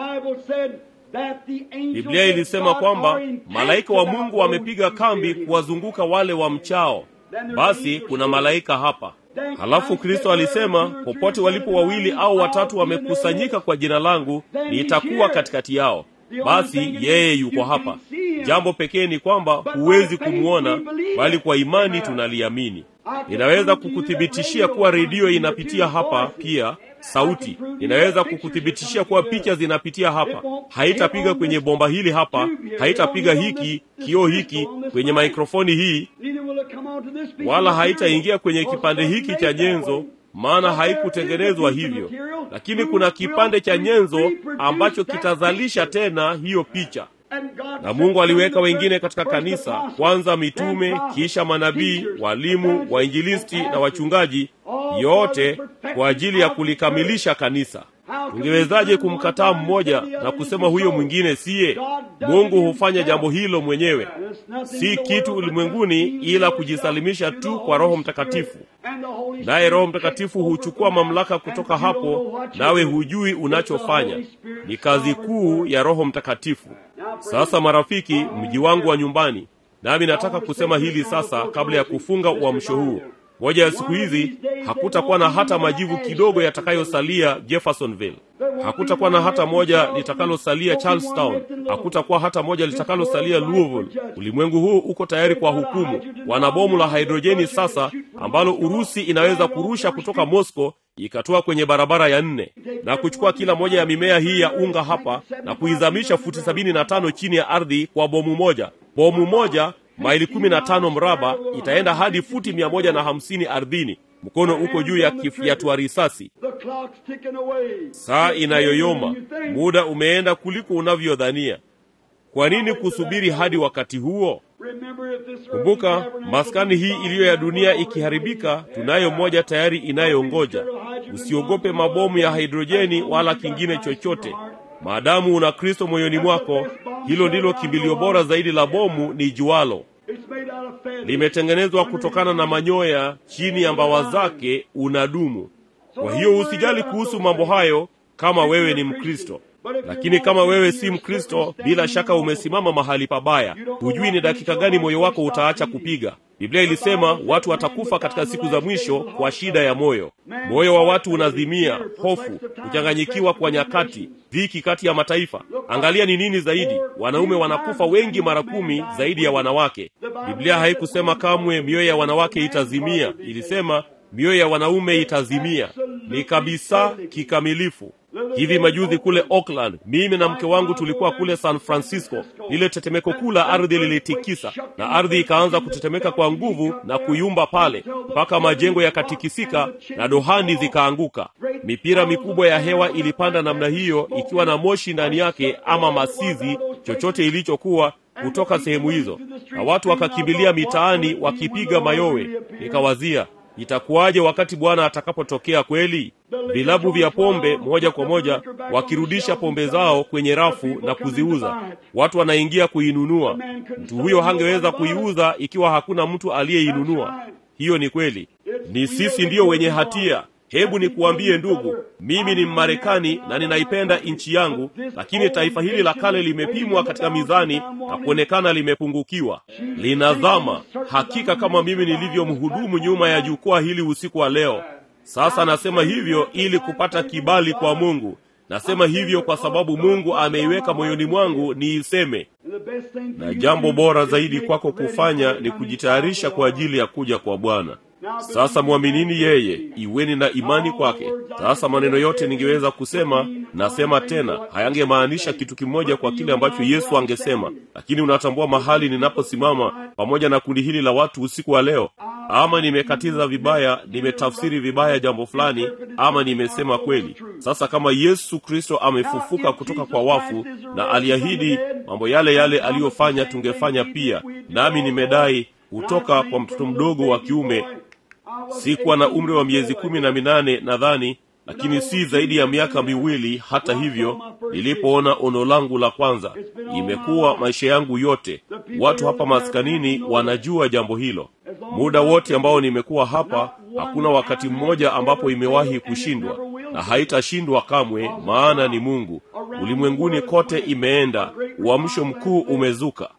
Speaker 2: Biblia ilisema kwamba malaika wa Mungu wamepiga kambi kuwazunguka wale wa mchao. Basi kuna malaika hapa. Halafu Kristo alisema, popote walipo wawili au watatu wamekusanyika kwa jina langu, nitakuwa katikati yao. Basi yeye yuko hapa. Jambo pekee ni kwamba huwezi kumwona, bali kwa imani tunaliamini. Ninaweza kukuthibitishia kuwa redio inapitia hapa pia sauti. Ninaweza kukuthibitishia kuwa picha zinapitia hapa. Haitapiga kwenye bomba hili hapa, haitapiga hiki kioo hiki kwenye maikrofoni hii, wala haitaingia kwenye kipande hiki cha nyenzo, maana haikutengenezwa hivyo. Lakini kuna kipande cha nyenzo ambacho kitazalisha tena hiyo picha na Mungu aliweka wengine katika kanisa, kwanza mitume, kisha manabii, walimu, wainjilisti na wachungaji, yote kwa ajili ya kulikamilisha kanisa. Ungewezaje kumkataa mmoja na kusema huyo mwingine siye? Mungu hufanya jambo hilo mwenyewe, si kitu ulimwenguni, ila kujisalimisha tu kwa Roho Mtakatifu, naye Roho Mtakatifu huchukua mamlaka kutoka hapo, nawe hujui unachofanya. Ni kazi kuu ya Roho Mtakatifu. Sasa marafiki, mji wangu wa nyumbani, nami nataka kusema hili sasa kabla ya kufunga uamsho huu. Moja ya siku hizi hakutakuwa na hata majivu kidogo yatakayosalia Jeffersonville. Hakutakuwa na hata moja litakalosalia Charlestown. Hakutakuwa hata moja litakalosalia Louisville. Ulimwengu huu uko tayari kwa hukumu. Wana bomu la hidrojeni sasa ambalo Urusi inaweza kurusha kutoka Moscow ikatoa kwenye barabara ya nne na kuchukua kila moja ya mimea hii ya unga hapa na kuizamisha futi sabini na tano chini ya ardhi kwa bomu moja. Bomu moja maili kumi na tano mraba itaenda hadi futi mia moja na hamsini ardhini. Mkono uko juu ya kifyatua risasi. Saa inayoyoma, muda umeenda kuliko unavyodhania. Kwa nini kusubiri hadi wakati huo? Kumbuka, maskani hii iliyo ya dunia ikiharibika, tunayo moja tayari inayongoja. Usiogope mabomu ya hidrojeni wala kingine chochote, maadamu una Kristo moyoni mwako. Hilo ndilo kimbilio bora zaidi la bomu ni jualo. Limetengenezwa kutokana na manyoya, chini ya mbawa zake unadumu. Kwa hiyo usijali kuhusu mambo hayo kama wewe ni Mkristo. Lakini kama wewe si Mkristo, bila shaka umesimama mahali pabaya. Hujui ni dakika gani moyo wako utaacha kupiga. Biblia ilisema watu watakufa katika siku za mwisho kwa shida ya moyo. Moyo wa watu unazimia, hofu, kuchanganyikiwa kwa nyakati, dhiki kati ya mataifa. Angalia ni nini zaidi, wanaume wanakufa wengi mara kumi zaidi ya wanawake. Biblia haikusema kamwe mioyo ya wanawake itazimia, ilisema mioyo ya wanaume itazimia. Ni kabisa kikamilifu. Hivi majuzi kule Oakland, mimi na mke wangu tulikuwa kule San Francisco. Lile tetemeko kuu la ardhi lilitikisa, na ardhi ikaanza kutetemeka kwa nguvu na kuyumba pale mpaka majengo yakatikisika na dohani zikaanguka. Mipira mikubwa ya hewa ilipanda namna hiyo, ikiwa na moshi ndani yake ama masizi, chochote ilichokuwa kutoka sehemu hizo, na watu wakakimbilia mitaani wakipiga mayowe. Nikawazia, itakuwaje wakati Bwana atakapotokea kweli? Vilabu vya pombe moja kwa moja wakirudisha pombe zao kwenye rafu na kuziuza, watu wanaingia kuinunua. Mtu huyo hangeweza kuiuza ikiwa hakuna mtu aliyeinunua. Hiyo ni kweli, ni sisi ndiyo wenye hatia. Hebu nikuambie ndugu, mimi ni Mmarekani na ninaipenda nchi yangu, lakini taifa hili la kale limepimwa katika mizani na kuonekana limepungukiwa, linazama. Hakika kama mimi nilivyomhudumu nyuma ya jukwaa hili usiku wa leo. Sasa nasema hivyo ili kupata kibali kwa Mungu. Nasema hivyo kwa sababu Mungu ameiweka moyoni mwangu niiseme, na jambo bora zaidi kwako kufanya ni kujitayarisha kwa ajili ya kuja kwa Bwana. Sasa mwaminini yeye, iweni na imani kwake. Sasa maneno yote ningeweza kusema, nasema tena, hayangemaanisha kitu kimoja kwa kile ambacho Yesu angesema, lakini unatambua mahali ninaposimama pamoja na kundi hili la watu usiku wa leo. Ama nimekatiza vibaya, nimetafsiri vibaya jambo fulani, ama nimesema kweli. Sasa kama Yesu Kristo amefufuka kutoka kwa wafu na aliahidi mambo yale yale aliyofanya tungefanya pia, nami nimedai kutoka kwa mtoto mdogo wa kiume sikuwa na umri wa miezi kumi na minane nadhani, lakini si zaidi ya miaka miwili. Hata hivyo, nilipoona ono langu la kwanza, imekuwa maisha yangu yote. Watu hapa maskanini wanajua jambo hilo. Muda wote ambao nimekuwa hapa, hakuna wakati mmoja ambapo imewahi kushindwa, na haitashindwa kamwe, maana ni Mungu. Ulimwenguni kote imeenda, uamsho mkuu umezuka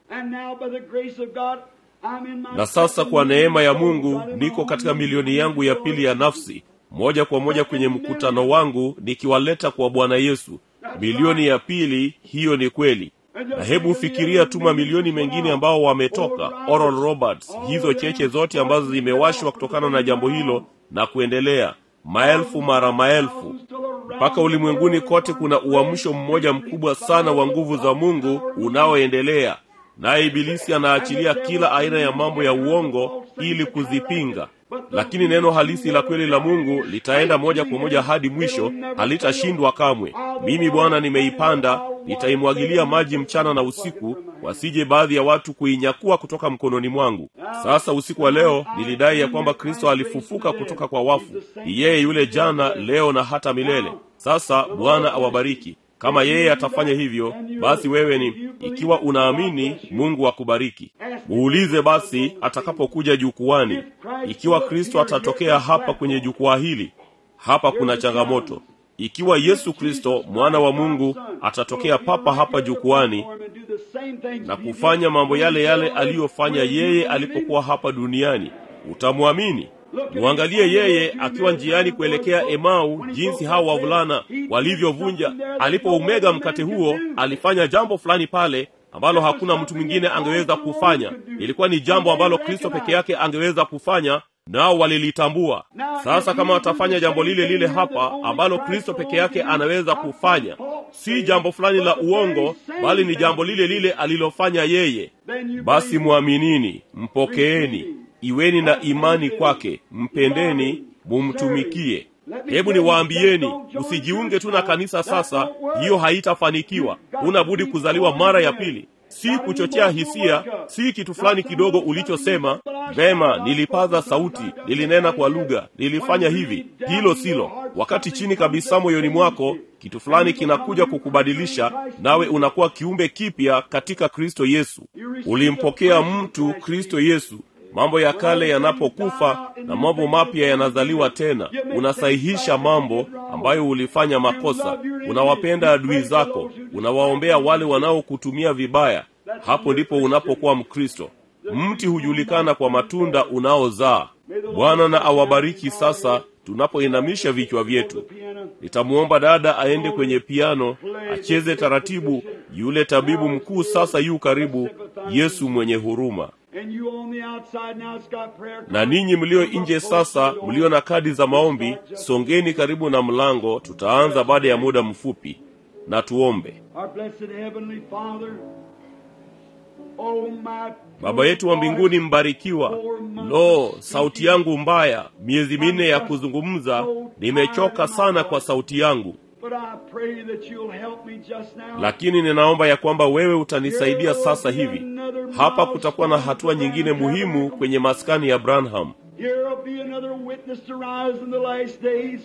Speaker 2: na sasa kwa neema ya Mungu niko katika milioni yangu ya pili ya nafsi, moja kwa moja kwenye mkutano wangu nikiwaleta kwa Bwana Yesu. Milioni ya pili, hiyo ni kweli. Na hebu fikiria tu mamilioni mengine ambao wametoka Oral Roberts, hizo cheche zote ambazo zimewashwa kutokana na jambo hilo na kuendelea, maelfu mara maelfu, mpaka ulimwenguni kote. Kuna uamsho mmoja mkubwa sana wa nguvu za Mungu unaoendelea naye Ibilisi anaachilia kila aina ya mambo ya uongo ili kuzipinga, lakini neno halisi la kweli la Mungu litaenda moja kwa moja hadi mwisho, halitashindwa kamwe. Mimi Bwana nimeipanda, nitaimwagilia maji mchana na usiku, wasije baadhi ya watu kuinyakua kutoka mkononi mwangu. Sasa usiku wa leo nilidai ya kwamba Kristo alifufuka kutoka kwa wafu. Ni yeye yule jana, leo na hata milele. Sasa Bwana awabariki. Kama yeye atafanya hivyo, basi wewe ni ikiwa unaamini, Mungu akubariki. Muulize basi atakapokuja jukwani, ikiwa Kristo atatokea hapa kwenye jukwaa hili. Hapa kuna changamoto. Ikiwa Yesu Kristo mwana wa Mungu atatokea papa hapa jukwani na kufanya mambo yale yale aliyofanya yeye alipokuwa hapa duniani, utamwamini? Mwangalie yeye akiwa njiani kuelekea Emau, jinsi hao wavulana walivyovunja. Alipoumega mkate huo, alifanya jambo fulani pale ambalo hakuna mtu mwingine angeweza kufanya. Ilikuwa ni jambo ambalo Kristo peke yake angeweza kufanya, nao walilitambua. Sasa kama watafanya jambo lile lile hapa ambalo Kristo peke yake anaweza kufanya, si jambo fulani la uongo, bali ni jambo lile lile alilofanya yeye, basi mwaminini, mpokeeni Iweni na imani kwake, mpendeni, mumtumikie. Hebu niwaambieni, usijiunge tu na kanisa sasa, hiyo haitafanikiwa. Huna budi kuzaliwa mara ya pili, si kuchochea hisia, si kitu fulani kidogo ulichosema vema, nilipaza sauti, nilinena kwa lugha, nilifanya hivi. Hilo silo. Wakati chini kabisa moyoni mwako kitu fulani kinakuja kukubadilisha, nawe unakuwa kiumbe kipya katika Kristo Yesu. Ulimpokea mtu Kristo Yesu mambo ya kale yanapokufa na mambo mapya yanazaliwa tena. Unasahihisha mambo ambayo ulifanya makosa, unawapenda adui zako, unawaombea wale wanaokutumia vibaya. Hapo ndipo unapokuwa Mkristo. Mti hujulikana kwa matunda unaozaa. Bwana na awabariki. Sasa tunapoinamisha vichwa vyetu, nitamwomba dada aende kwenye piano acheze taratibu. Yule tabibu mkuu sasa yu karibu, Yesu mwenye huruma na ninyi mlio nje sasa, mlio na kadi za maombi, songeni karibu na mlango. Tutaanza baada ya muda mfupi, na tuombe. Baba yetu wa mbinguni, mbarikiwa. Lo, sauti yangu mbaya, miezi minne ya kuzungumza, nimechoka sana kwa sauti yangu.
Speaker 1: But I pray that you'll help me just now.
Speaker 2: lakini ninaomba ya kwamba wewe utanisaidia sasa hivi hapa kutakuwa na hatua nyingine muhimu kwenye maskani ya branham
Speaker 1: Here will be another witness to rise in the last days.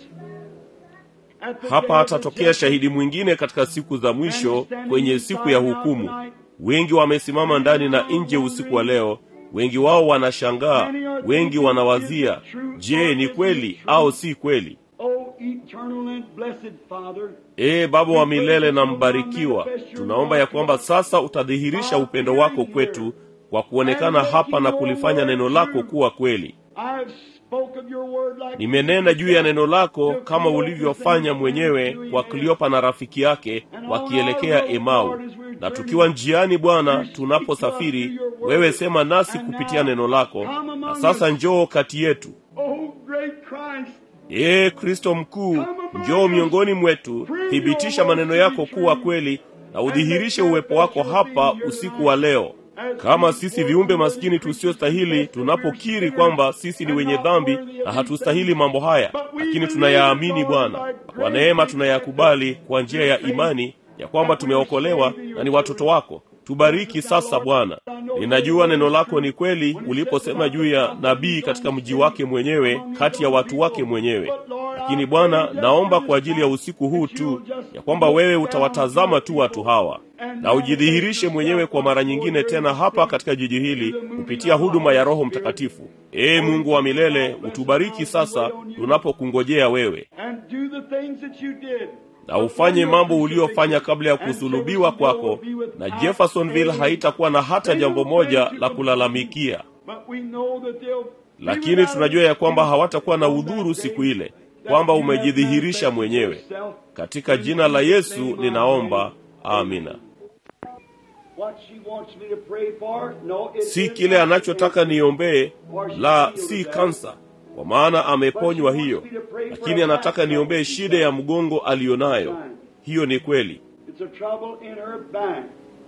Speaker 1: At the day
Speaker 2: hapa
Speaker 1: of
Speaker 2: hatatokea
Speaker 1: the
Speaker 2: shahidi mwingine katika siku za mwisho kwenye siku ya hukumu wengi wamesimama ndani na nje usiku wa leo wengi wao wanashangaa wengi wanawazia je ni kweli au si kweli
Speaker 1: Oh, eternal and blessed Father,
Speaker 2: ee baba wa milele na mbarikiwa tunaomba ya kwamba sasa utadhihirisha upendo wako kwetu kwa kuonekana hapa na kulifanya neno lako kuwa kweli
Speaker 1: I've spoke of your word like
Speaker 2: nimenena juu ya neno lako kama ulivyofanya mwenyewe kwa kliopa na rafiki yake wakielekea emau na tukiwa njiani bwana tunaposafiri wewe sema nasi kupitia neno lako na sasa njoo kati yetu
Speaker 1: Oh, great Christ,
Speaker 2: ee kristo mkuu njoo miongoni mwetu thibitisha maneno yako kuwa kweli na udhihirishe uwepo wako hapa usiku wa leo kama sisi viumbe maskini tusiostahili tunapokiri kwamba sisi ni wenye dhambi na hatustahili mambo haya lakini tunayaamini bwana kwa neema tunayakubali kwa njia ya imani ya kwamba tumeokolewa na ni watoto wako tubariki sasa bwana ninajua neno lako ni kweli uliposema juu ya nabii katika mji wake mwenyewe kati ya watu wake mwenyewe lakini bwana naomba kwa ajili ya usiku huu tu ya kwamba wewe utawatazama tu watu hawa na ujidhihirishe mwenyewe kwa mara nyingine tena hapa katika jiji hili kupitia huduma ya roho mtakatifu ee mungu wa milele utubariki sasa tunapokungojea wewe
Speaker 1: and do the things that you did.
Speaker 2: na ufanye mambo uliofanya kabla ya kusulubiwa kwako na jeffersonville haitakuwa na hata jambo moja la kulalamikia
Speaker 1: But we know that they'll
Speaker 2: lakini tunajua ya kwamba hawatakuwa na udhuru siku ile kwamba umejidhihirisha mwenyewe katika jina la yesu ninaomba amina
Speaker 1: What she wants me to pray for? No, it
Speaker 2: si
Speaker 1: is
Speaker 2: kile
Speaker 1: not
Speaker 2: anachotaka niombee la si kansa kwa maana ameponywa hiyo lakini anataka niombee shida ya mgongo aliyonayo hiyo ni kweli
Speaker 1: It's a trouble in her back.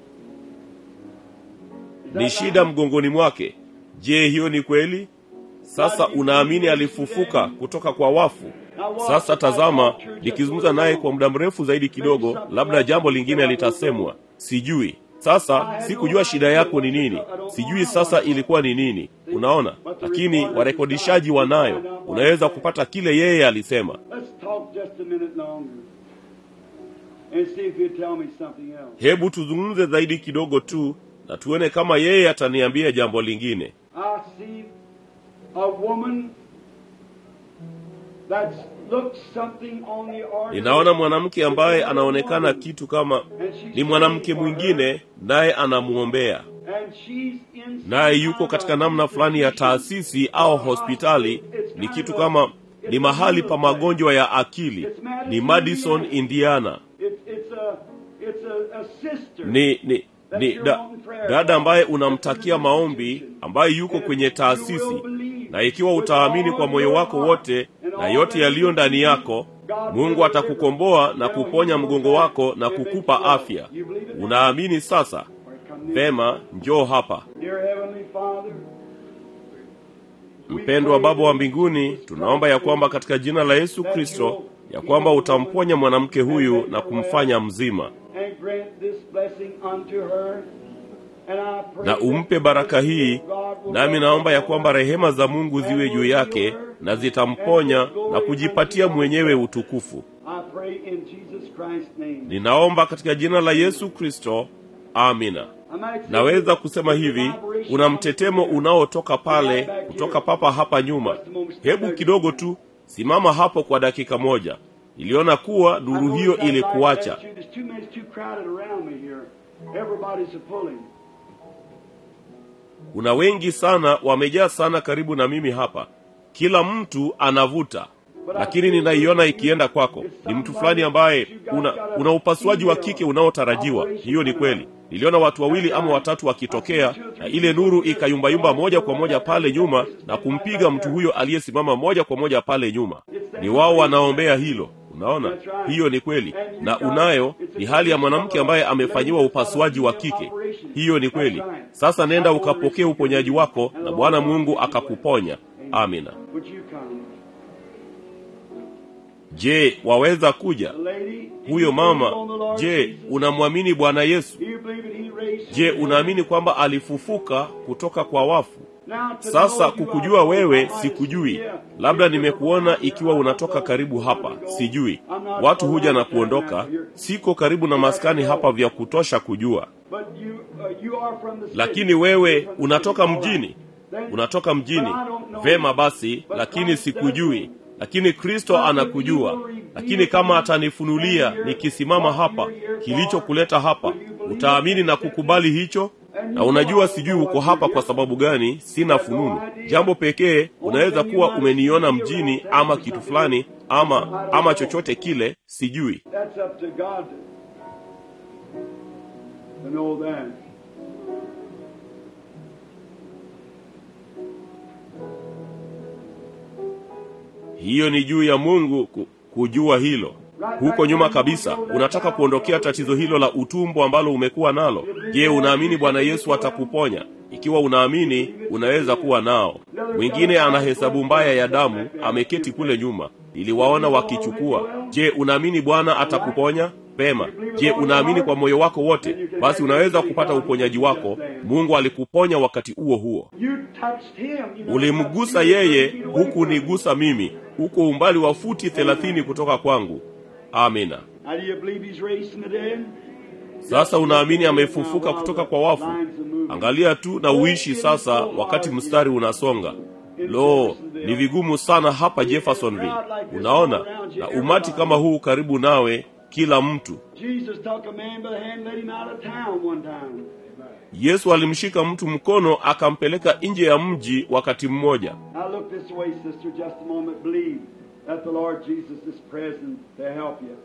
Speaker 1: Is
Speaker 2: ni
Speaker 1: that
Speaker 2: shida
Speaker 1: right?
Speaker 2: mgongoni mwake je hiyo ni kweli sasa unaamini alifufuka kutoka kwa wafu sasa tazama nikizungumza naye kwa muda mrefu zaidi kidogo labda jambo lingine litasemwa sijui sasa sikujua shida yako ni nini sijui sasa ilikuwa ni nini unaona lakini warekodishaji wanayo unaweza kupata kile yeye alisema
Speaker 1: Let's talk just a minute longer and see if you tell me something else.
Speaker 2: hebu tuzungumze zaidi kidogo tu na tuone kama yeye ataniambia jambo lingine
Speaker 1: I see a woman that looks something on the ordinary.
Speaker 2: ninaona mwanamke ambaye anaonekana kitu kama ni mwanamke mwingine naye anamwombea
Speaker 1: And she's in
Speaker 2: naye yuko katika namna fulani ya taasisi au hospitali ni kitu kama ni mahali pa magonjwa ya akili ni madison indiana
Speaker 1: It's, it's a it's a, a sister.
Speaker 2: ni ni ni da, dada ambaye unamtakia maombi ambaye yuko kwenye taasisi na ikiwa utaamini kwa moyo wako wote na yote yaliyo ndani yako mungu atakukomboa na kuponya mgongo wako na kukupa afya unaamini sasa vema njoo hapa
Speaker 1: Dear Heavenly Father,
Speaker 2: mpendwa baba wa mbinguni tunaomba ya kwamba katika jina la yesu kristo ya kwamba utamponya mwanamke huyu na kumfanya mzima
Speaker 1: and grant this blessing unto her. And I pray
Speaker 2: na umpe baraka hii nami naomba ya kwamba rehema za mungu ziwe juu yake na zitamponya na kujipatia mwenyewe utukufu
Speaker 1: I pray in Jesus Christ's name.
Speaker 2: ninaomba katika jina la yesu kristo amina
Speaker 1: I might say
Speaker 2: naweza kusema hivi kuna mtetemo unaotoka pale kutoka papa hapa nyuma hebu kidogo tu simama hapo kwa dakika moja niliona kuwa nuru hiyo ilikuacha
Speaker 1: There's too many too crowded around me here. Everybody's a pulling.
Speaker 2: kuna wengi sana wamejaa sana karibu na mimi hapa kila mtu anavuta lakini ninaiona ikienda kwako ni mtu fulani ambaye una, una upasuaji wa kike unaotarajiwa hiyo ni kweli niliona watu wawili ama watatu wakitokea na ile nuru ikayumbayumba moja kwa moja pale nyuma na kumpiga mtu huyo aliyesimama moja kwa moja pale nyuma ni wao wanaombea hilo unaona hiyo ni kweli na unayo ni hali ya mwanamke ambaye amefanyiwa upasuaji wa kike hiyo ni kweli sasa nenda ukapokee uponyaji wako na bwana mungu akakuponya amina
Speaker 1: Would you come?
Speaker 2: je waweza kuja
Speaker 1: The lady,
Speaker 2: huyo
Speaker 1: you
Speaker 2: mama
Speaker 1: believe on the Lord
Speaker 2: je
Speaker 1: Jesus?
Speaker 2: unamwamini bwana yesu
Speaker 1: Do you believe that he raised
Speaker 2: je
Speaker 1: from the
Speaker 2: unaamini
Speaker 1: dead?
Speaker 2: kwamba alifufuka kutoka kwa wafu
Speaker 1: Now, to
Speaker 2: sasa
Speaker 1: know you,
Speaker 2: kukujua
Speaker 1: I
Speaker 2: wewe
Speaker 1: might
Speaker 2: sikujui
Speaker 1: see you.
Speaker 2: labda nimekuona ikiwa unatoka karibu hapa sijui watu huja na kuondoka siko karibu na maskani hapa vya kutosha kujua
Speaker 1: But you, uh, you are from the city.
Speaker 2: lakini wewe
Speaker 1: You're from the
Speaker 2: unatoka
Speaker 1: city. All right.
Speaker 2: mjini
Speaker 1: Then-
Speaker 2: unatoka mjini
Speaker 1: But I don't know
Speaker 2: vema
Speaker 1: you.
Speaker 2: basi
Speaker 1: But
Speaker 2: lakini
Speaker 1: Christ
Speaker 2: sikujui
Speaker 1: does.
Speaker 2: lakini kristo
Speaker 1: But if
Speaker 2: anakujua
Speaker 1: you will reveal
Speaker 2: lakini kama
Speaker 1: to me
Speaker 2: atanifunulia
Speaker 1: and you're-
Speaker 2: nikisimama
Speaker 1: what
Speaker 2: hapa
Speaker 1: you're here
Speaker 2: kilichokuleta hapa
Speaker 1: for, will you believe
Speaker 2: utaamini
Speaker 1: it?
Speaker 2: na kukubali hicho
Speaker 1: And
Speaker 2: na
Speaker 1: you
Speaker 2: unajua
Speaker 1: know
Speaker 2: sijui
Speaker 1: what
Speaker 2: uko
Speaker 1: you're
Speaker 2: hapa
Speaker 1: here
Speaker 2: kwa
Speaker 1: for.
Speaker 2: sababu gani sina
Speaker 1: That's no
Speaker 2: fununu
Speaker 1: idea.
Speaker 2: jambo pekee unaweza
Speaker 1: thing you
Speaker 2: kuwa
Speaker 1: might
Speaker 2: umeniona
Speaker 1: see
Speaker 2: mjini
Speaker 1: around
Speaker 2: ama
Speaker 1: town or
Speaker 2: kitu
Speaker 1: something.
Speaker 2: fulani
Speaker 1: I
Speaker 2: ama
Speaker 1: don't
Speaker 2: ama
Speaker 1: know.
Speaker 2: chochote kile sijui
Speaker 1: That's up to God to know that.
Speaker 2: hiyo ni juu ya mungu ku- kujua hilo huko nyuma kabisa unataka kuondokea tatizo hilo la utumbo ambalo umekuwa nalo je unaamini bwana yesu atakuponya ikiwa unaamini unaweza kuwa nao mwingine ana hesabu mbaya ya damu ameketi kule nyuma iliwaona wakichukua je unaamini bwana atakuponya pema je unaamini kwa moyo wako wote basi unaweza kupata uponyaji wako mungu alikuponya wakati huo huo
Speaker 1: You touched him. You know,
Speaker 2: ulimgusa
Speaker 1: touched you,
Speaker 2: yeye
Speaker 1: touched you away
Speaker 2: huku
Speaker 1: from him.
Speaker 2: nigusa mimi huko umbali wa futi thelathini kutoka kwangu amina
Speaker 1: Now, do you believe he's raised from the dead?
Speaker 2: sasa unaamini amefufuka kutoka kwa wafu angalia tu na uishi sasa wakati mstari unasonga lo ni vigumu sana hapa jeffersonville unaona na umati kama huu karibu nawe kila mtu
Speaker 1: Jesus took a man by the hand and led him out of town one time.
Speaker 2: yesu alimshika mtu mkono akampeleka nje ya mji wakati mmoja
Speaker 1: Now look this way, sister, just a moment. Believe that the Lord Jesus is present to help you.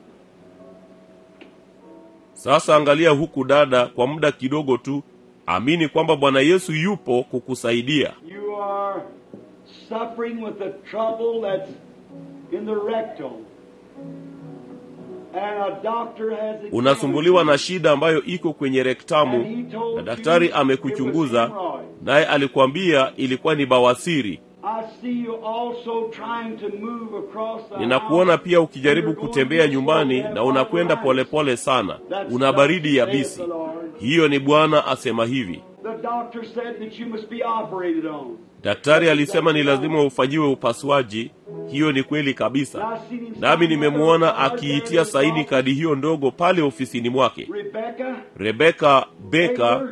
Speaker 2: sasa angalia huku dada kwa muda kidogo tu amini kwamba bwana yesu yupo kukusaidia
Speaker 1: You are suffering with a trouble that's in the rectum. And a doctor has examined
Speaker 2: unasumbuliwa
Speaker 1: you.
Speaker 2: na shida ambayo iko kwenye rektamu na daktari amekuchunguza naye alikuambia ilikuwa ni bawasiri
Speaker 1: I see you also trying to move across the
Speaker 2: ninakuona
Speaker 1: house.
Speaker 2: pia ukijaribu
Speaker 1: You're going
Speaker 2: kutembea
Speaker 1: this
Speaker 2: nyumbani
Speaker 1: way,
Speaker 2: na unakwenda
Speaker 1: arthritis.
Speaker 2: polepole sana
Speaker 1: That's
Speaker 2: una baridi
Speaker 1: just
Speaker 2: yabisi
Speaker 1: saith the Lord.
Speaker 2: hiyo ni bwana asema hivi
Speaker 1: The doctor said that you must be operated on.
Speaker 2: daktari alisema ni lazima ufanyiwe upasuaji hiyo ni kweli kabisa nami nimemwona akiitia saini kadi hiyo ndogo pale ofisini mwake
Speaker 1: Rebecca,
Speaker 2: rebeka beka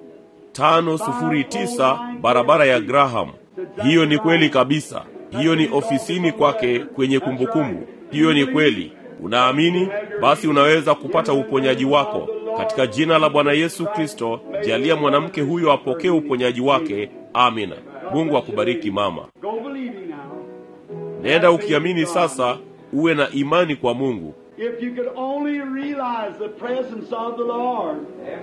Speaker 2: 509 barabara ya graham hiyo ni kweli kabisa hiyo ni ofisini kwake kwenye kumbukumbu hiyo ni kweli unaamini basi unaweza kupata uponyaji wako katika jina la bwana yesu kristo jalia mwanamke huyo apokee uponyaji wake amina mungu akubariki mama
Speaker 1: go believing now.
Speaker 2: nenda ukiamini sasa uwe na imani kwa mungu
Speaker 1: If you could only realize the presence of the Lord.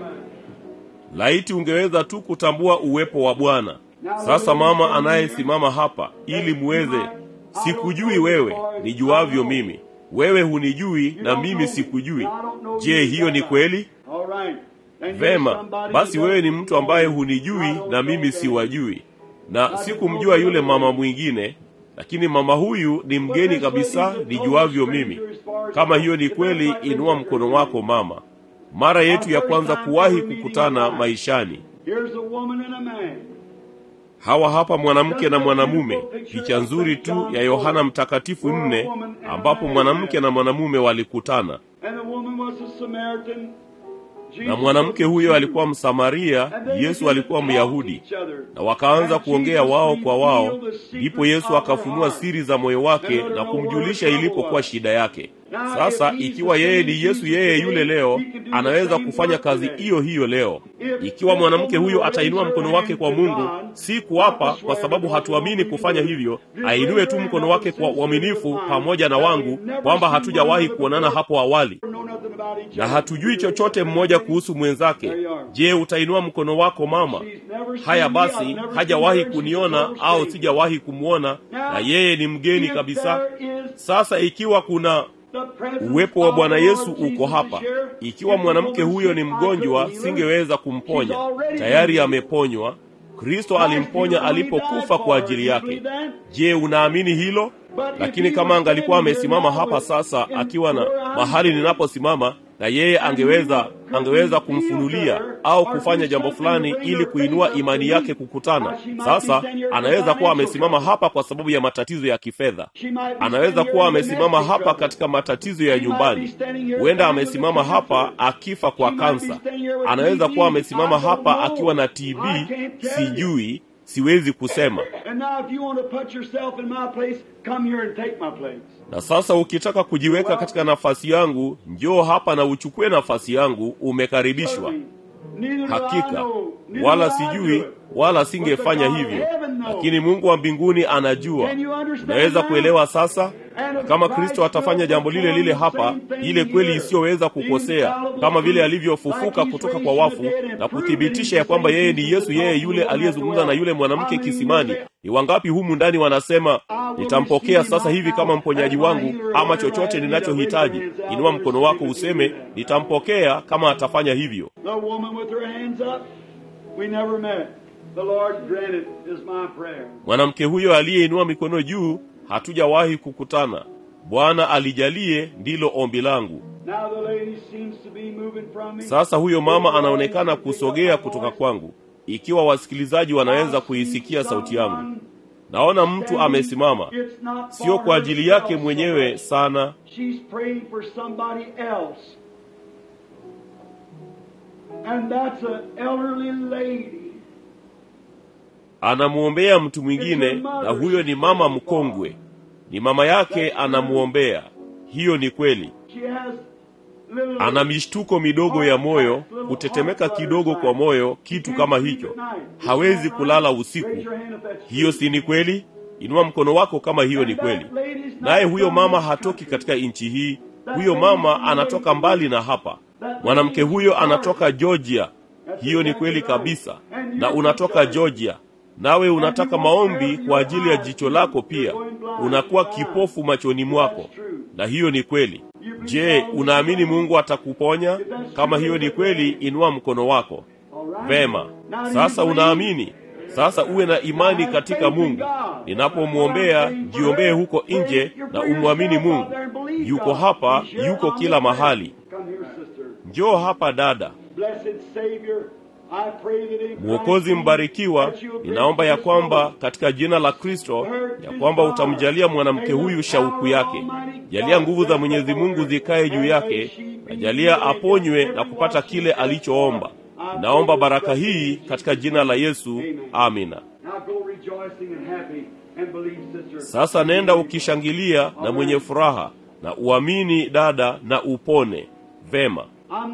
Speaker 2: laiti ungeweza tu kutambua uwepo wa bwana sasa mama anayesimama hapa ili muweze sikujui wewe nijuavyo mimi wewe hunijui na mimi sikujui je hiyo ni kweli
Speaker 1: All right. And here's
Speaker 2: vema
Speaker 1: somebody
Speaker 2: basi
Speaker 1: who
Speaker 2: wewe ni
Speaker 1: doesn't
Speaker 2: mtu ambaye
Speaker 1: know you.
Speaker 2: hunijui
Speaker 1: I don't
Speaker 2: na
Speaker 1: know
Speaker 2: mimi
Speaker 1: them.
Speaker 2: siwajui na sikumjua yule mama mwingine lakini mama huyu ni mgeni kabisa nijuavyo mimi kama hiyo ni kweli inua mkono wako mama mara yetu ya kwanza kuwahi kukutana maishani
Speaker 1: Here's a woman and a man.
Speaker 2: hawa hapa mwanamke na mwanamume picha nzuri tu ya yohana mtakatifu nne ambapo mwanamke na mwanamume walikutana
Speaker 1: And the woman was a Samaritan.
Speaker 2: na mwanamke huyo alikuwa msamaria yesu alikuwa myahudi na wakaanza kuongea wao kwa wao ndipo yesu akafunua siri za moyo wake na kumjulisha ilipokuwa shida yake sasa ikiwa yeye ni yesu yeye yule leo anaweza kufanya kazi hiyo hiyo leo ikiwa mwanamke huyo atainua mkono wake kwa mungu si kuapa kwa sababu hatuamini kufanya hivyo ainue tu mkono wake kwa uaminifu pamoja na wangu kwamba hatujawahi kuonana hapo awali
Speaker 1: Know nothing about each
Speaker 2: na
Speaker 1: other.
Speaker 2: hatujui chochote mmoja kuhusu mwenzake je utainua mkono wako mama haya basi hajawahi kuniona au sijawahi kumwona na yeye ni mgeni kabisa sasa ikiwa kuna uwepo wa bwana yesu uko hapa ikiwa mwanamke huyo ni mgonjwa singeweza kumponya tayari ameponywa kristo alimponya alipokufa kwa ajili yake je unaamini hilo lakini kama angalikuwa amesimama hapa sasa akiwa na mahali ninaposimama na yeye angeweza angeweza kumfunulia au kufanya jambo fulani ili kuinua imani yake kukutana sasa anaweza kuwa amesimama hapa kwa sababu ya matatizo ya kifedha anaweza kuwa amesimama hapa katika matatizo ya nyumbani huenda amesimama hapa akifa kwa kansa anaweza kuwa amesimama hapa akiwa na tb sijui siwezi kusema na sasa ukitaka kujiweka katika nafasi yangu njoo hapa na uchukue nafasi yangu umekaribishwa hakika wala sijui wala singefanya hivyo lakini mungu wa mbinguni anajua unaweza kuelewa sasa na kama kristo atafanya jambo lile lile hapa ile kweli isiyoweza kukosea kama vile alivyofufuka kutoka kwa wafu na kuthibitisha ya kwamba yeye ni yesu yeye yule aliyezungumza na yule mwanamke kisimani ni wangapi humu ndani wanasema nitampokea sasa hivi kama mponyaji wangu ama chochote ninachohitaji inua mkono wako useme nitampokea kama atafanya hivyo mwanamke huyo aliyeinua mikono juu hatujawahi kukutana bwana alijalie ndilo ombi langu sasa huyo mama anaonekana kusogea kutoka kwangu ikiwa wasikilizaji wanaweza kuisikia sauti yangu naona mtu amesimama sio kwa ajili yake mwenyewe sana anamwombea mtu mwingine na huyo ni mama mkongwe ni mama yake anamwombea hiyo ni kweli ana mishtuko midogo ya moyo kutetemeka kidogo kwa moyo kitu kama hicho hawezi kulala usiku hiyo si ni kweli inua mkono wako kama hiyo ni kweli naye huyo mama hatoki katika nchi hii huyo mama anatoka mbali na hapa mwanamke huyo anatoka georgia hiyo ni kweli kabisa na unatoka georgia nawe unataka maombi kwa ajili ya jicho lako pia unakuwa kipofu machoni mwako na hiyo ni kweli je unaamini mungu atakuponya kama hiyo ni kweli inua mkono wako vema sasa unaamini sasa uwe na imani katika mungu ninapomwombea jiombee huko nje na umwamini mungu yuko hapa yuko kila mahali njoo hapa dada mwokozi mbarikiwa ninaomba ya kwamba katika jina la kristo ya kwamba utamjalia mwanamke huyu shauku yake jalia nguvu za mwenyezi mungu zikaye juu yake na jalia aponywe na kupata kile alichoomba ninaomba baraka hii katika jina la yesu amina sasa nenda ukishangilia na mwenye furaha na uamini dada na upone vema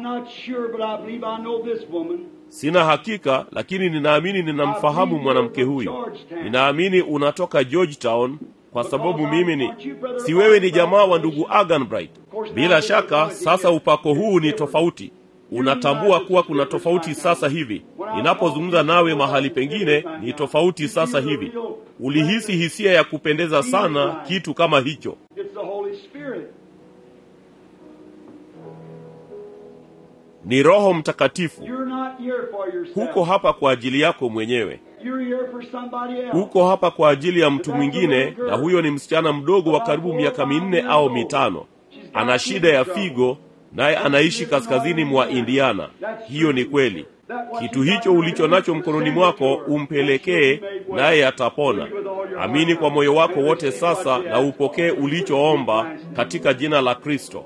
Speaker 2: sina hakika lakini ninaamini ninamfahamu mwanamke huyu ninaamini unatoka georgetown kwa sababu mimi ni si wewe ni jamaa wa ndugu aganbright bila shaka sasa upako huu ni tofauti unatambua kuwa kuna tofauti sasa hivi ninapozungumza nawe mahali pengine ni tofauti sasa hivi ulihisi hisia ya kupendeza sana kitu kama hicho ni roho mtakatifu huko hapa kwa ajili yako mwenyewe huko hapa kwa ajili ya mtu mwingine na huyo ni msichana mdogo wa karibu miaka minne au mitano ana shida ya figo naye anaishi kaskazini mwa indiana hiyo ni kweli kitu hicho ulicho nacho mkononi mwako umpelekee naye atapona amini kwa moyo wako wote sasa na upokee ulichoomba katika jina la kristo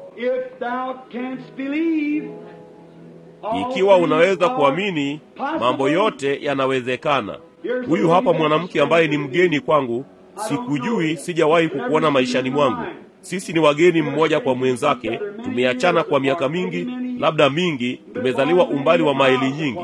Speaker 2: ikiwa unaweza kuamini mambo yote yanawezekana huyu hapa mwanamke ambaye ni mgeni kwangu sikujui sijawahi kukuona maishani mwangu sisi ni wageni mmoja kwa mwenzake tumeachana kwa miaka mingi labda mingi tumezaliwa umbali wa maili nyingi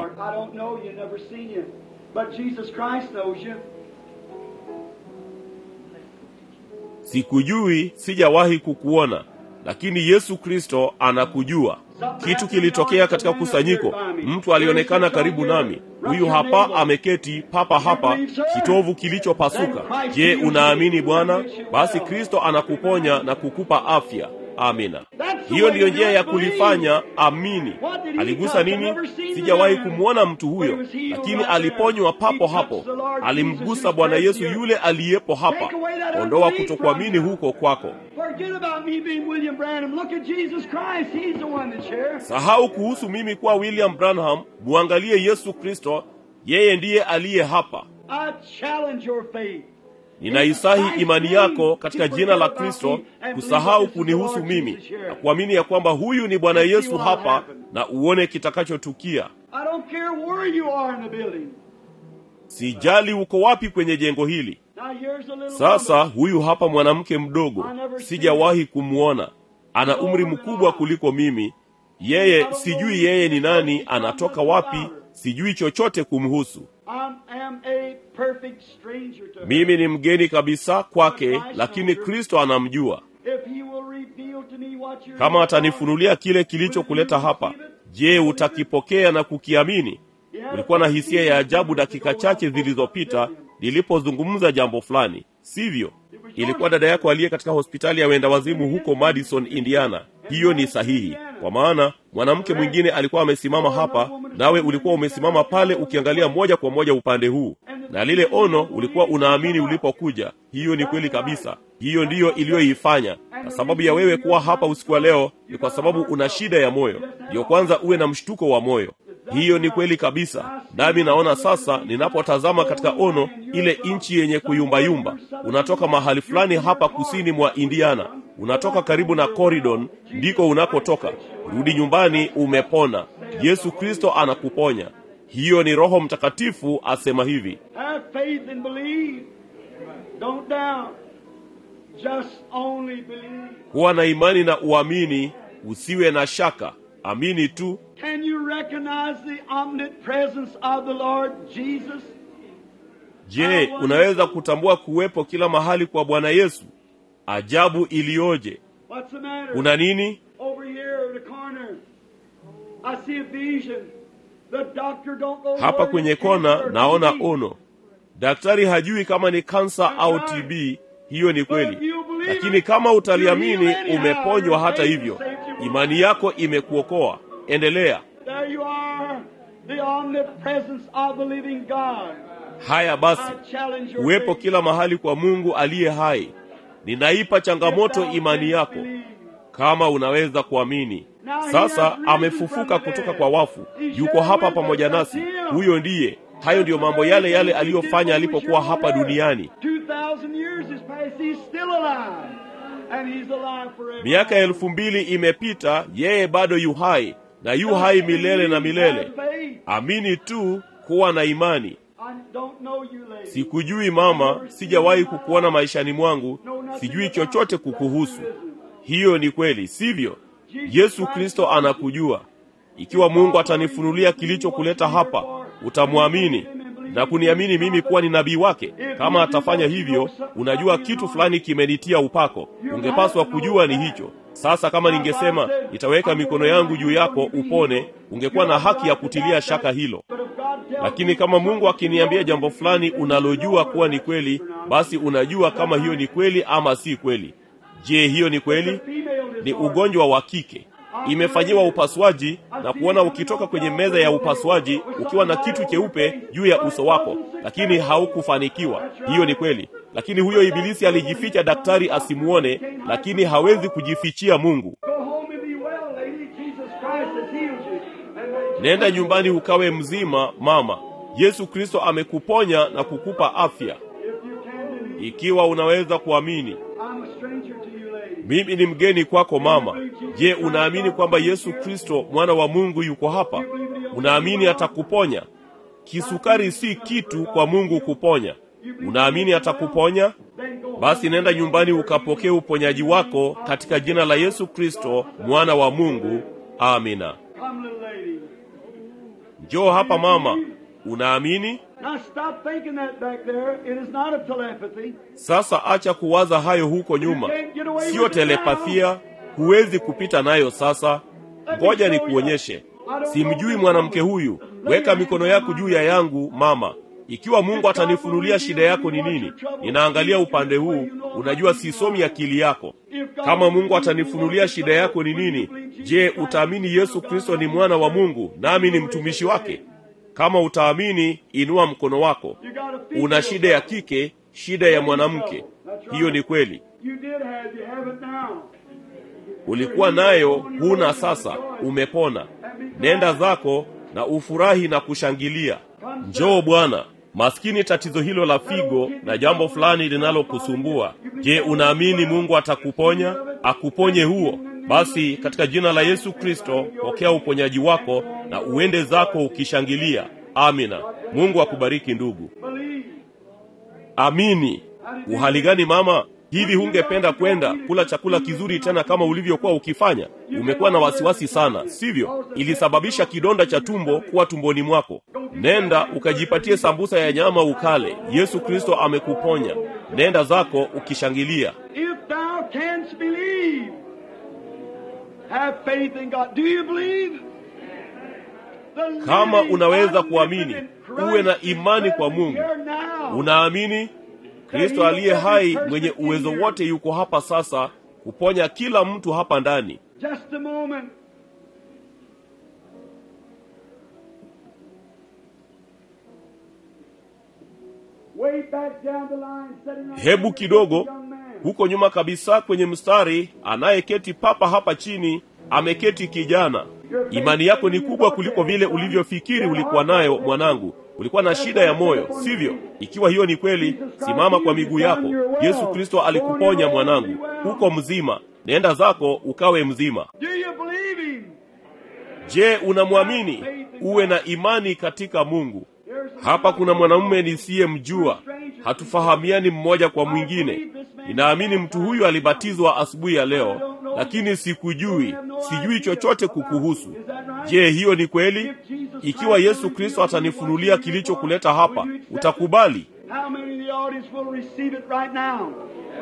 Speaker 2: sikujui sijawahi kukuona lakini yesu kristo anakujua kitu kilitokea katika kusanyiko mtu alionekana karibu nami huyu hapa ameketi papa hapa kitovu kilichopasuka je unaamini bwana basi kristo anakuponya na kukupa afya Amina. Hiyo ndiyo njia ya kulifanya amini. Aligusa nini? Sijawahi kumwona mtu huyo, lakini aliponywa papo hapo. Alimgusa Bwana Yesu yule aliyepo hapa. Ondoa kutokuamini huko kwako. Sahau kuhusu mimi kuwa William Branham, muangalie Yesu Kristo, yeye ndiye aliye hapa. Ninaisahi imani yako katika jina la Kristo, kusahau kunihusu mimi na kuamini ya kwamba huyu ni Bwana Yesu hapa, na uone kitakachotukia. Sijali uko wapi kwenye jengo hili. Sasa huyu hapa mwanamke mdogo, sijawahi kumwona. Ana umri mkubwa kuliko mimi. Yeye sijui yeye ni nani, anatoka wapi, sijui chochote kumhusu. Mimi ni mgeni kabisa kwake, lakini Kristo anamjua. Kama atanifunulia kile kilichokuleta hapa, je, utakipokea na kukiamini? Ulikuwa na hisia ya ajabu dakika chache zilizopita nilipozungumza jambo fulani, sivyo? Ilikuwa dada yako aliye katika hospitali ya wenda wazimu huko Madison, Indiana. Hiyo ni sahihi, kwa maana mwanamke mwingine alikuwa amesimama hapa, nawe ulikuwa umesimama pale ukiangalia moja kwa moja upande huu, na lile ono ulikuwa unaamini ulipokuja. Hiyo ni kweli kabisa. Hiyo ndiyo iliyoifanya. Na sababu ya wewe kuwa hapa usiku wa leo ni kwa sababu una shida ya moyo. Ndiyo kwanza uwe na mshtuko wa moyo. Hiyo ni kweli kabisa. Nami naona sasa, ninapotazama katika ono, ile nchi yenye kuyumbayumba, unatoka mahali fulani hapa kusini mwa Indiana, unatoka karibu na Corridon, ndiko unakotoka. Rudi nyumbani, umepona. Yesu Kristo anakuponya. Hiyo ni Roho Mtakatifu asema hivi. Kuwa na imani na uamini, usiwe na shaka, amini tu.
Speaker 1: Can you recognize the omnipresence of the Lord Jesus?
Speaker 2: Je, unaweza kutambua kuwepo kila mahali kwa Bwana Yesu? Ajabu iliyoje!
Speaker 1: What's the matter?
Speaker 2: Kuna nini?
Speaker 1: Over here in the corner, I see a vision. The doctor don't know
Speaker 2: Hapa
Speaker 1: whether
Speaker 2: kwenye
Speaker 1: it's
Speaker 2: kona
Speaker 1: cancer or
Speaker 2: naona
Speaker 1: TB.
Speaker 2: ono. Daktari hajui kama ni kansa au TB. Hiyo ni kweli, lakini kama utaliamini, umeponywa. Hata hivyo, imani yako imekuokoa. Endelea.
Speaker 1: There you are, the omnipresence of the living God.
Speaker 2: Haya basi,
Speaker 1: I challenge your
Speaker 2: kuwepo
Speaker 1: faith.
Speaker 2: kila mahali kwa Mungu aliye hai. Ninaipa changamoto imani yako, kama unaweza kuamini. Sasa amefufuka kutoka kwa wafu, yuko hapa pamoja nasi. Huyo ndiye. Hayo ndiyo mambo yale yale aliyofanya alipokuwa hapa duniani.
Speaker 1: 2000 years has passed, he's still alive. And he's alive forever.
Speaker 2: Miaka elfu mbili imepita, yeye bado yu hai na yu hai milele na milele. Amini tu, kuwa na imani.
Speaker 1: I don't know you, lady.
Speaker 2: Sikujui mama, sijawahi kukuona maishani mwangu, sijui chochote kukuhusu. Hiyo ni kweli, sivyo? Yesu Kristo anakujua. Ikiwa Mungu atanifunulia kilichokuleta hapa, utamwamini na kuniamini mimi kuwa ni nabii wake. Kama atafanya hivyo, unajua kitu fulani kimenitia upako. Ungepaswa kujua ni hicho. Sasa kama ningesema nitaweka mikono yangu juu yako upone, ungekuwa na haki ya kutilia shaka hilo.
Speaker 1: But if God tells
Speaker 2: Lakini kama Mungu akiniambia jambo fulani unalojua kuwa ni kweli, basi unajua kama hiyo ni kweli ama si kweli. Je, hiyo ni kweli? Ni ugonjwa wa kike, imefanyiwa upasuaji na kuona ukitoka kwenye meza ya upasuaji ukiwa na kitu cheupe juu ya uso wako, lakini haukufanikiwa. Hiyo ni kweli. Lakini huyo ibilisi alijificha daktari asimuone, lakini hawezi kujifichia Mungu.
Speaker 1: Go home and be well, lady. Jesus Christ has healed you. And may
Speaker 2: Nenda nyumbani ukawe mzima, mama. Yesu Kristo amekuponya na kukupa afya,
Speaker 1: if you can believe.
Speaker 2: ikiwa unaweza kuamini.
Speaker 1: I'm a stranger to you, lady.
Speaker 2: Mimi ni mgeni kwako mama. Je, unaamini kwamba Yesu Kristo mwana wa Mungu yuko hapa? Unaamini atakuponya? Kisukari si kitu kwa Mungu kuponya. Unaamini atakuponya?
Speaker 1: Then go
Speaker 2: Basi nenda nyumbani ukapokee uponyaji wako katika jina la Yesu Kristo mwana wa Mungu. Amina.
Speaker 1: Come, little lady.
Speaker 2: Njoo hapa mama. Unaamini?
Speaker 1: Now stop thinking that back there. It is not a telepathy.
Speaker 2: Sasa acha kuwaza hayo huko nyuma, siyo telepathia, huwezi kupita nayo. Sasa ngoja nikuonyeshe. Simjui mwanamke huyu. Weka mikono yako juu ya yangu mama. Ikiwa Mungu atanifunulia shida yako ni nini, ninaangalia upande huu. Unajua sisomi akili yako.
Speaker 1: If
Speaker 2: kama mungu atanifunulia shida yako ni nini je utaamini yesu kristo ni mwana wa mungu nami ni mtumishi wake kama utaamini inua mkono wako una shida ya kike shida ya mwanamke hiyo ni kweli ulikuwa nayo huna sasa umepona nenda zako na ufurahi na kushangilia njoo bwana maskini tatizo hilo la figo na jambo fulani linalokusumbua je unaamini mungu atakuponya akuponye huo basi katika jina la yesu kristo pokea uponyaji wako na uende zako ukishangilia amina mungu akubariki ndugu amini uhali gani mama hivi hungependa kwenda kula chakula kizuri tena kama ulivyokuwa ukifanya umekuwa na wasiwasi sana sivyo ilisababisha kidonda cha tumbo kuwa tumboni mwako nenda ukajipatie sambusa ya nyama ukale yesu kristo amekuponya nenda zako ukishangilia
Speaker 1: If thou canst believe, have faith in God. Do you believe? The
Speaker 2: Kama
Speaker 1: living,
Speaker 2: unaweza kuamini,
Speaker 1: omnipotent Christ
Speaker 2: uwe na
Speaker 1: is
Speaker 2: imani kwa
Speaker 1: present
Speaker 2: Mungu.
Speaker 1: here now.
Speaker 2: unaamini kristo aliye hai mwenye uwezo wote yuko hapa sasa kuponya kila mtu hapa ndani
Speaker 1: Just a moment. Way back down the line, sitting on
Speaker 2: hebu kidogo
Speaker 1: young man.
Speaker 2: huko nyuma kabisa kwenye mstari anayeketi papa hapa chini ameketi kijana imani yako ni kubwa kuliko vile ulivyofikiri ulikuwa nayo mwanangu ulikuwa na shida ya moyo sivyo ikiwa hiyo ni kweli simama kwa miguu yako yesu kristo alikuponya mwanangu huko mzima nenda zako ukawe mzima
Speaker 1: Do you believe him?
Speaker 2: je unamwamini uwe na imani katika mungu
Speaker 1: There's a
Speaker 2: hapa kuna mwanamume nisiyemjua hatufahamiani mmoja kwa mwingine ninaamini mtu huyu alibatizwa asubuhi ya leo lakini sikujui sijui chochote kukuhusu je hiyo ni kweli ikiwa yesu kristo atanifunulia kilichokuleta hapa utakubali
Speaker 1: How many in the audience will receive it right now?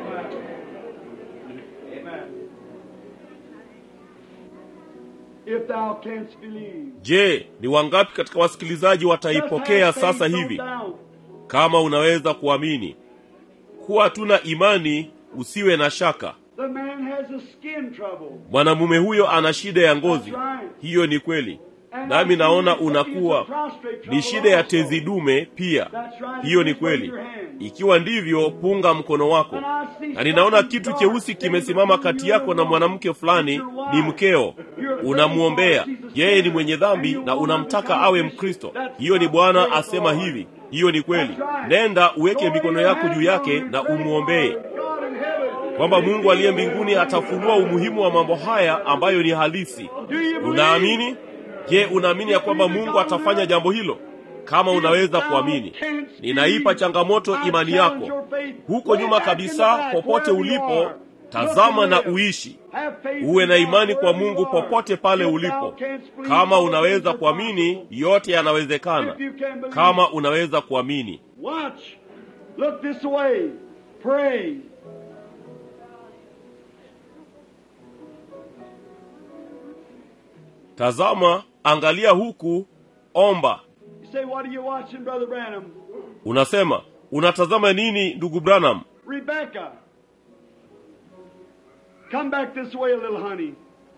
Speaker 1: If thou canst believe.
Speaker 2: je ni wangapi katika wasikilizaji wataipokea
Speaker 1: Just have
Speaker 2: sasa
Speaker 1: faith,
Speaker 2: hivi
Speaker 1: no doubt.
Speaker 2: kama unaweza kuamini kuwa tuna imani usiwe na shaka
Speaker 1: The man has a skin trouble.
Speaker 2: mwanamume huyo ana shida ya ngozi hiyo ni kweli nami naona unakuwa ni shida ya tezi dume pia hiyo ni kweli ikiwa ndivyo punga mkono wako na ninaona kitu cheusi kimesimama kati yako na mwanamke fulani ni mkeo unamwombea yeye ni mwenye dhambi na unamtaka awe mkristo hiyo ni bwana asema hivi hiyo ni kweli nenda uweke mikono yako juu yake na umwombee
Speaker 1: God in heaven.
Speaker 2: kwamba mungu aliye mbinguni atafunua umuhimu wa mambo haya ambayo ni halisi
Speaker 1: Do you believe?
Speaker 2: unaamini je unaamini ya kwamba mungu atafanya jambo hilo kama unaweza kuamini ninaipa changamoto imani yako huko nyuma kabisa popote ulipo tazama na uishi uwe na imani kwa mungu popote pale ulipo kama unaweza kuamini yote yanawezekana kama unaweza kuamini
Speaker 1: Watch. Look this way. Pray.
Speaker 2: tazama angalia huku omba
Speaker 1: You say, what are you watching, Brother Branham?
Speaker 2: unasema unatazama nini ndugu branham
Speaker 1: Rebecca. Come back this way a little, honey.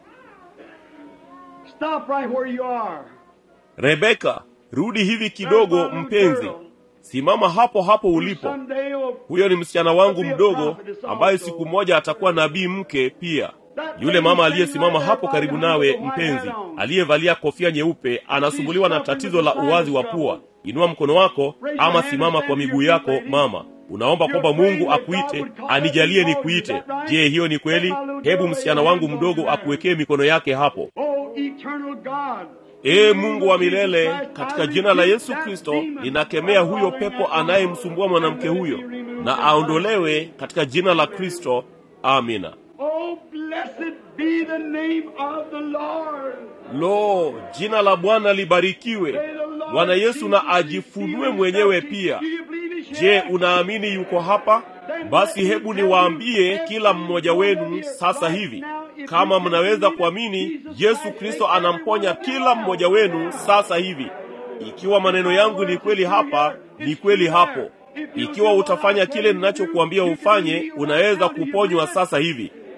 Speaker 1: Stop right where you are.
Speaker 2: rebeka rudi hivi kidogo mpenzi simama hapo hapo ulipo
Speaker 1: Someday will
Speaker 2: huyo ni msichana wangu mdogo ambaye siku moja atakuwa nabii mke pia yule mama aliyesimama hapo karibu nawe mpenzi aliyevalia kofia nyeupe anasumbuliwa na tatizo la uwazi wa pua inua mkono wako ama simama kwa miguu yako mama unaomba kwamba mungu akuite anijalie nikuite je hiyo ni kweli hebu msichana wangu mdogo akuwekee mikono yake hapo
Speaker 1: Oh, eternal God.
Speaker 2: ee mungu wa milele katika jina la yesu kristo ninakemea huyo pepo anayemsumbua mwanamke huyo na aondolewe katika jina la kristo amina
Speaker 1: Oh, blessed be the name of the Lord.
Speaker 2: lo jina la bwana libarikiwe
Speaker 1: May the Lord
Speaker 2: bwana yesu
Speaker 1: Jesus
Speaker 2: na ajifunue
Speaker 1: reveal
Speaker 2: mwenyewe
Speaker 1: himself to you.
Speaker 2: pia
Speaker 1: Do you believe he's
Speaker 2: je
Speaker 1: here?
Speaker 2: unaamini yuko hapa basi hebu niwaambie kila mmoja wenu sasa hivi kama mnaweza kuamini yesu kristo anamponya kila mmoja wenu sasa hivi ikiwa maneno yangu ni kweli hapa ni kweli hapo ikiwa utafanya kile ninachokuambia ufanye unaweza kuponywa sasa hivi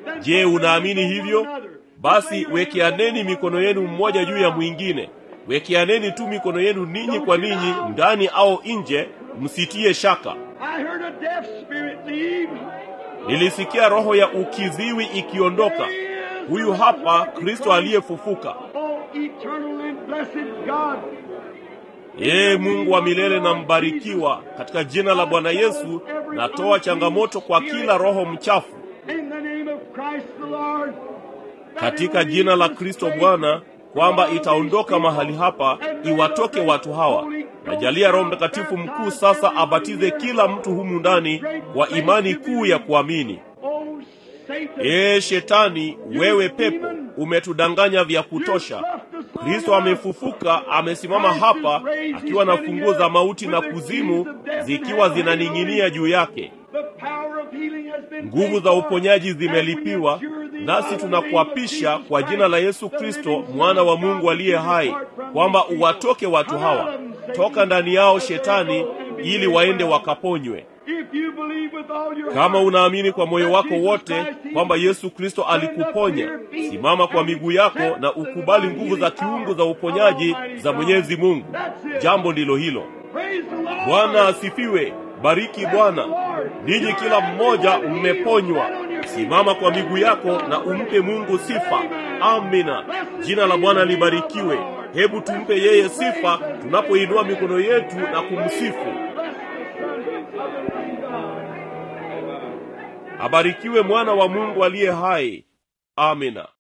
Speaker 2: je unaamini hivyo basi wekeaneni mikono yenu mmoja juu ya mwingine wekeaneni tu mikono yenu ninyi kwa ninyi ndani au nje msitie shaka
Speaker 1: I heard a deaf spirit leave.
Speaker 2: nilisikia roho ya ukiziwi ikiondoka huyu hapa kristo aliyefufuka
Speaker 1: Oh, eternal and blessed God.
Speaker 2: yeye mungu wa milele na mbarikiwa katika jina la bwana yesu natoa changamoto kwa kila roho mchafu
Speaker 1: In the name of Christ the Lord.
Speaker 2: katika jina la kristo bwana kwamba itaondoka mahali hapa iwatoke watu hawa najalia roho mtakatifu mkuu sasa abatize kila mtu humu ndani kwa imani kuu ya kuamini
Speaker 1: Oh, Satan.
Speaker 2: ee shetani wewe pepo umetudanganya vya kutosha kristo amefufuka amesimama hapa akiwa na funguo za mauti na kuzimu zikiwa zinaning'inia juu yake
Speaker 1: The power of healing has been
Speaker 2: nguvu za uponyaji zimelipiwa nasi tunakuapisha kwa jina la yesu kristo mwana wa mungu aliye hai kwamba uwatoke watu hawa toka ndani yao shetani ili waende wakaponywe
Speaker 1: If you believe with all your
Speaker 2: kama
Speaker 1: heart,
Speaker 2: unaamini kwa moyo wako wote kwamba yesu kristo alikuponya simama kwa miguu yako na ukubali nguvu za kiungu za uponyaji za mwenyezi mungu jambo ndilo hilo
Speaker 1: praise the Lord.
Speaker 2: bwana asifiwe bariki bwana ninyi kila mmoja mmeponywa simama kwa miguu yako na umpe mungu sifa amina jina la bwana libarikiwe hebu tumpe yeye sifa tunapoinua mikono yetu na kumsifu abarikiwe mwana wa mungu aliye hai amina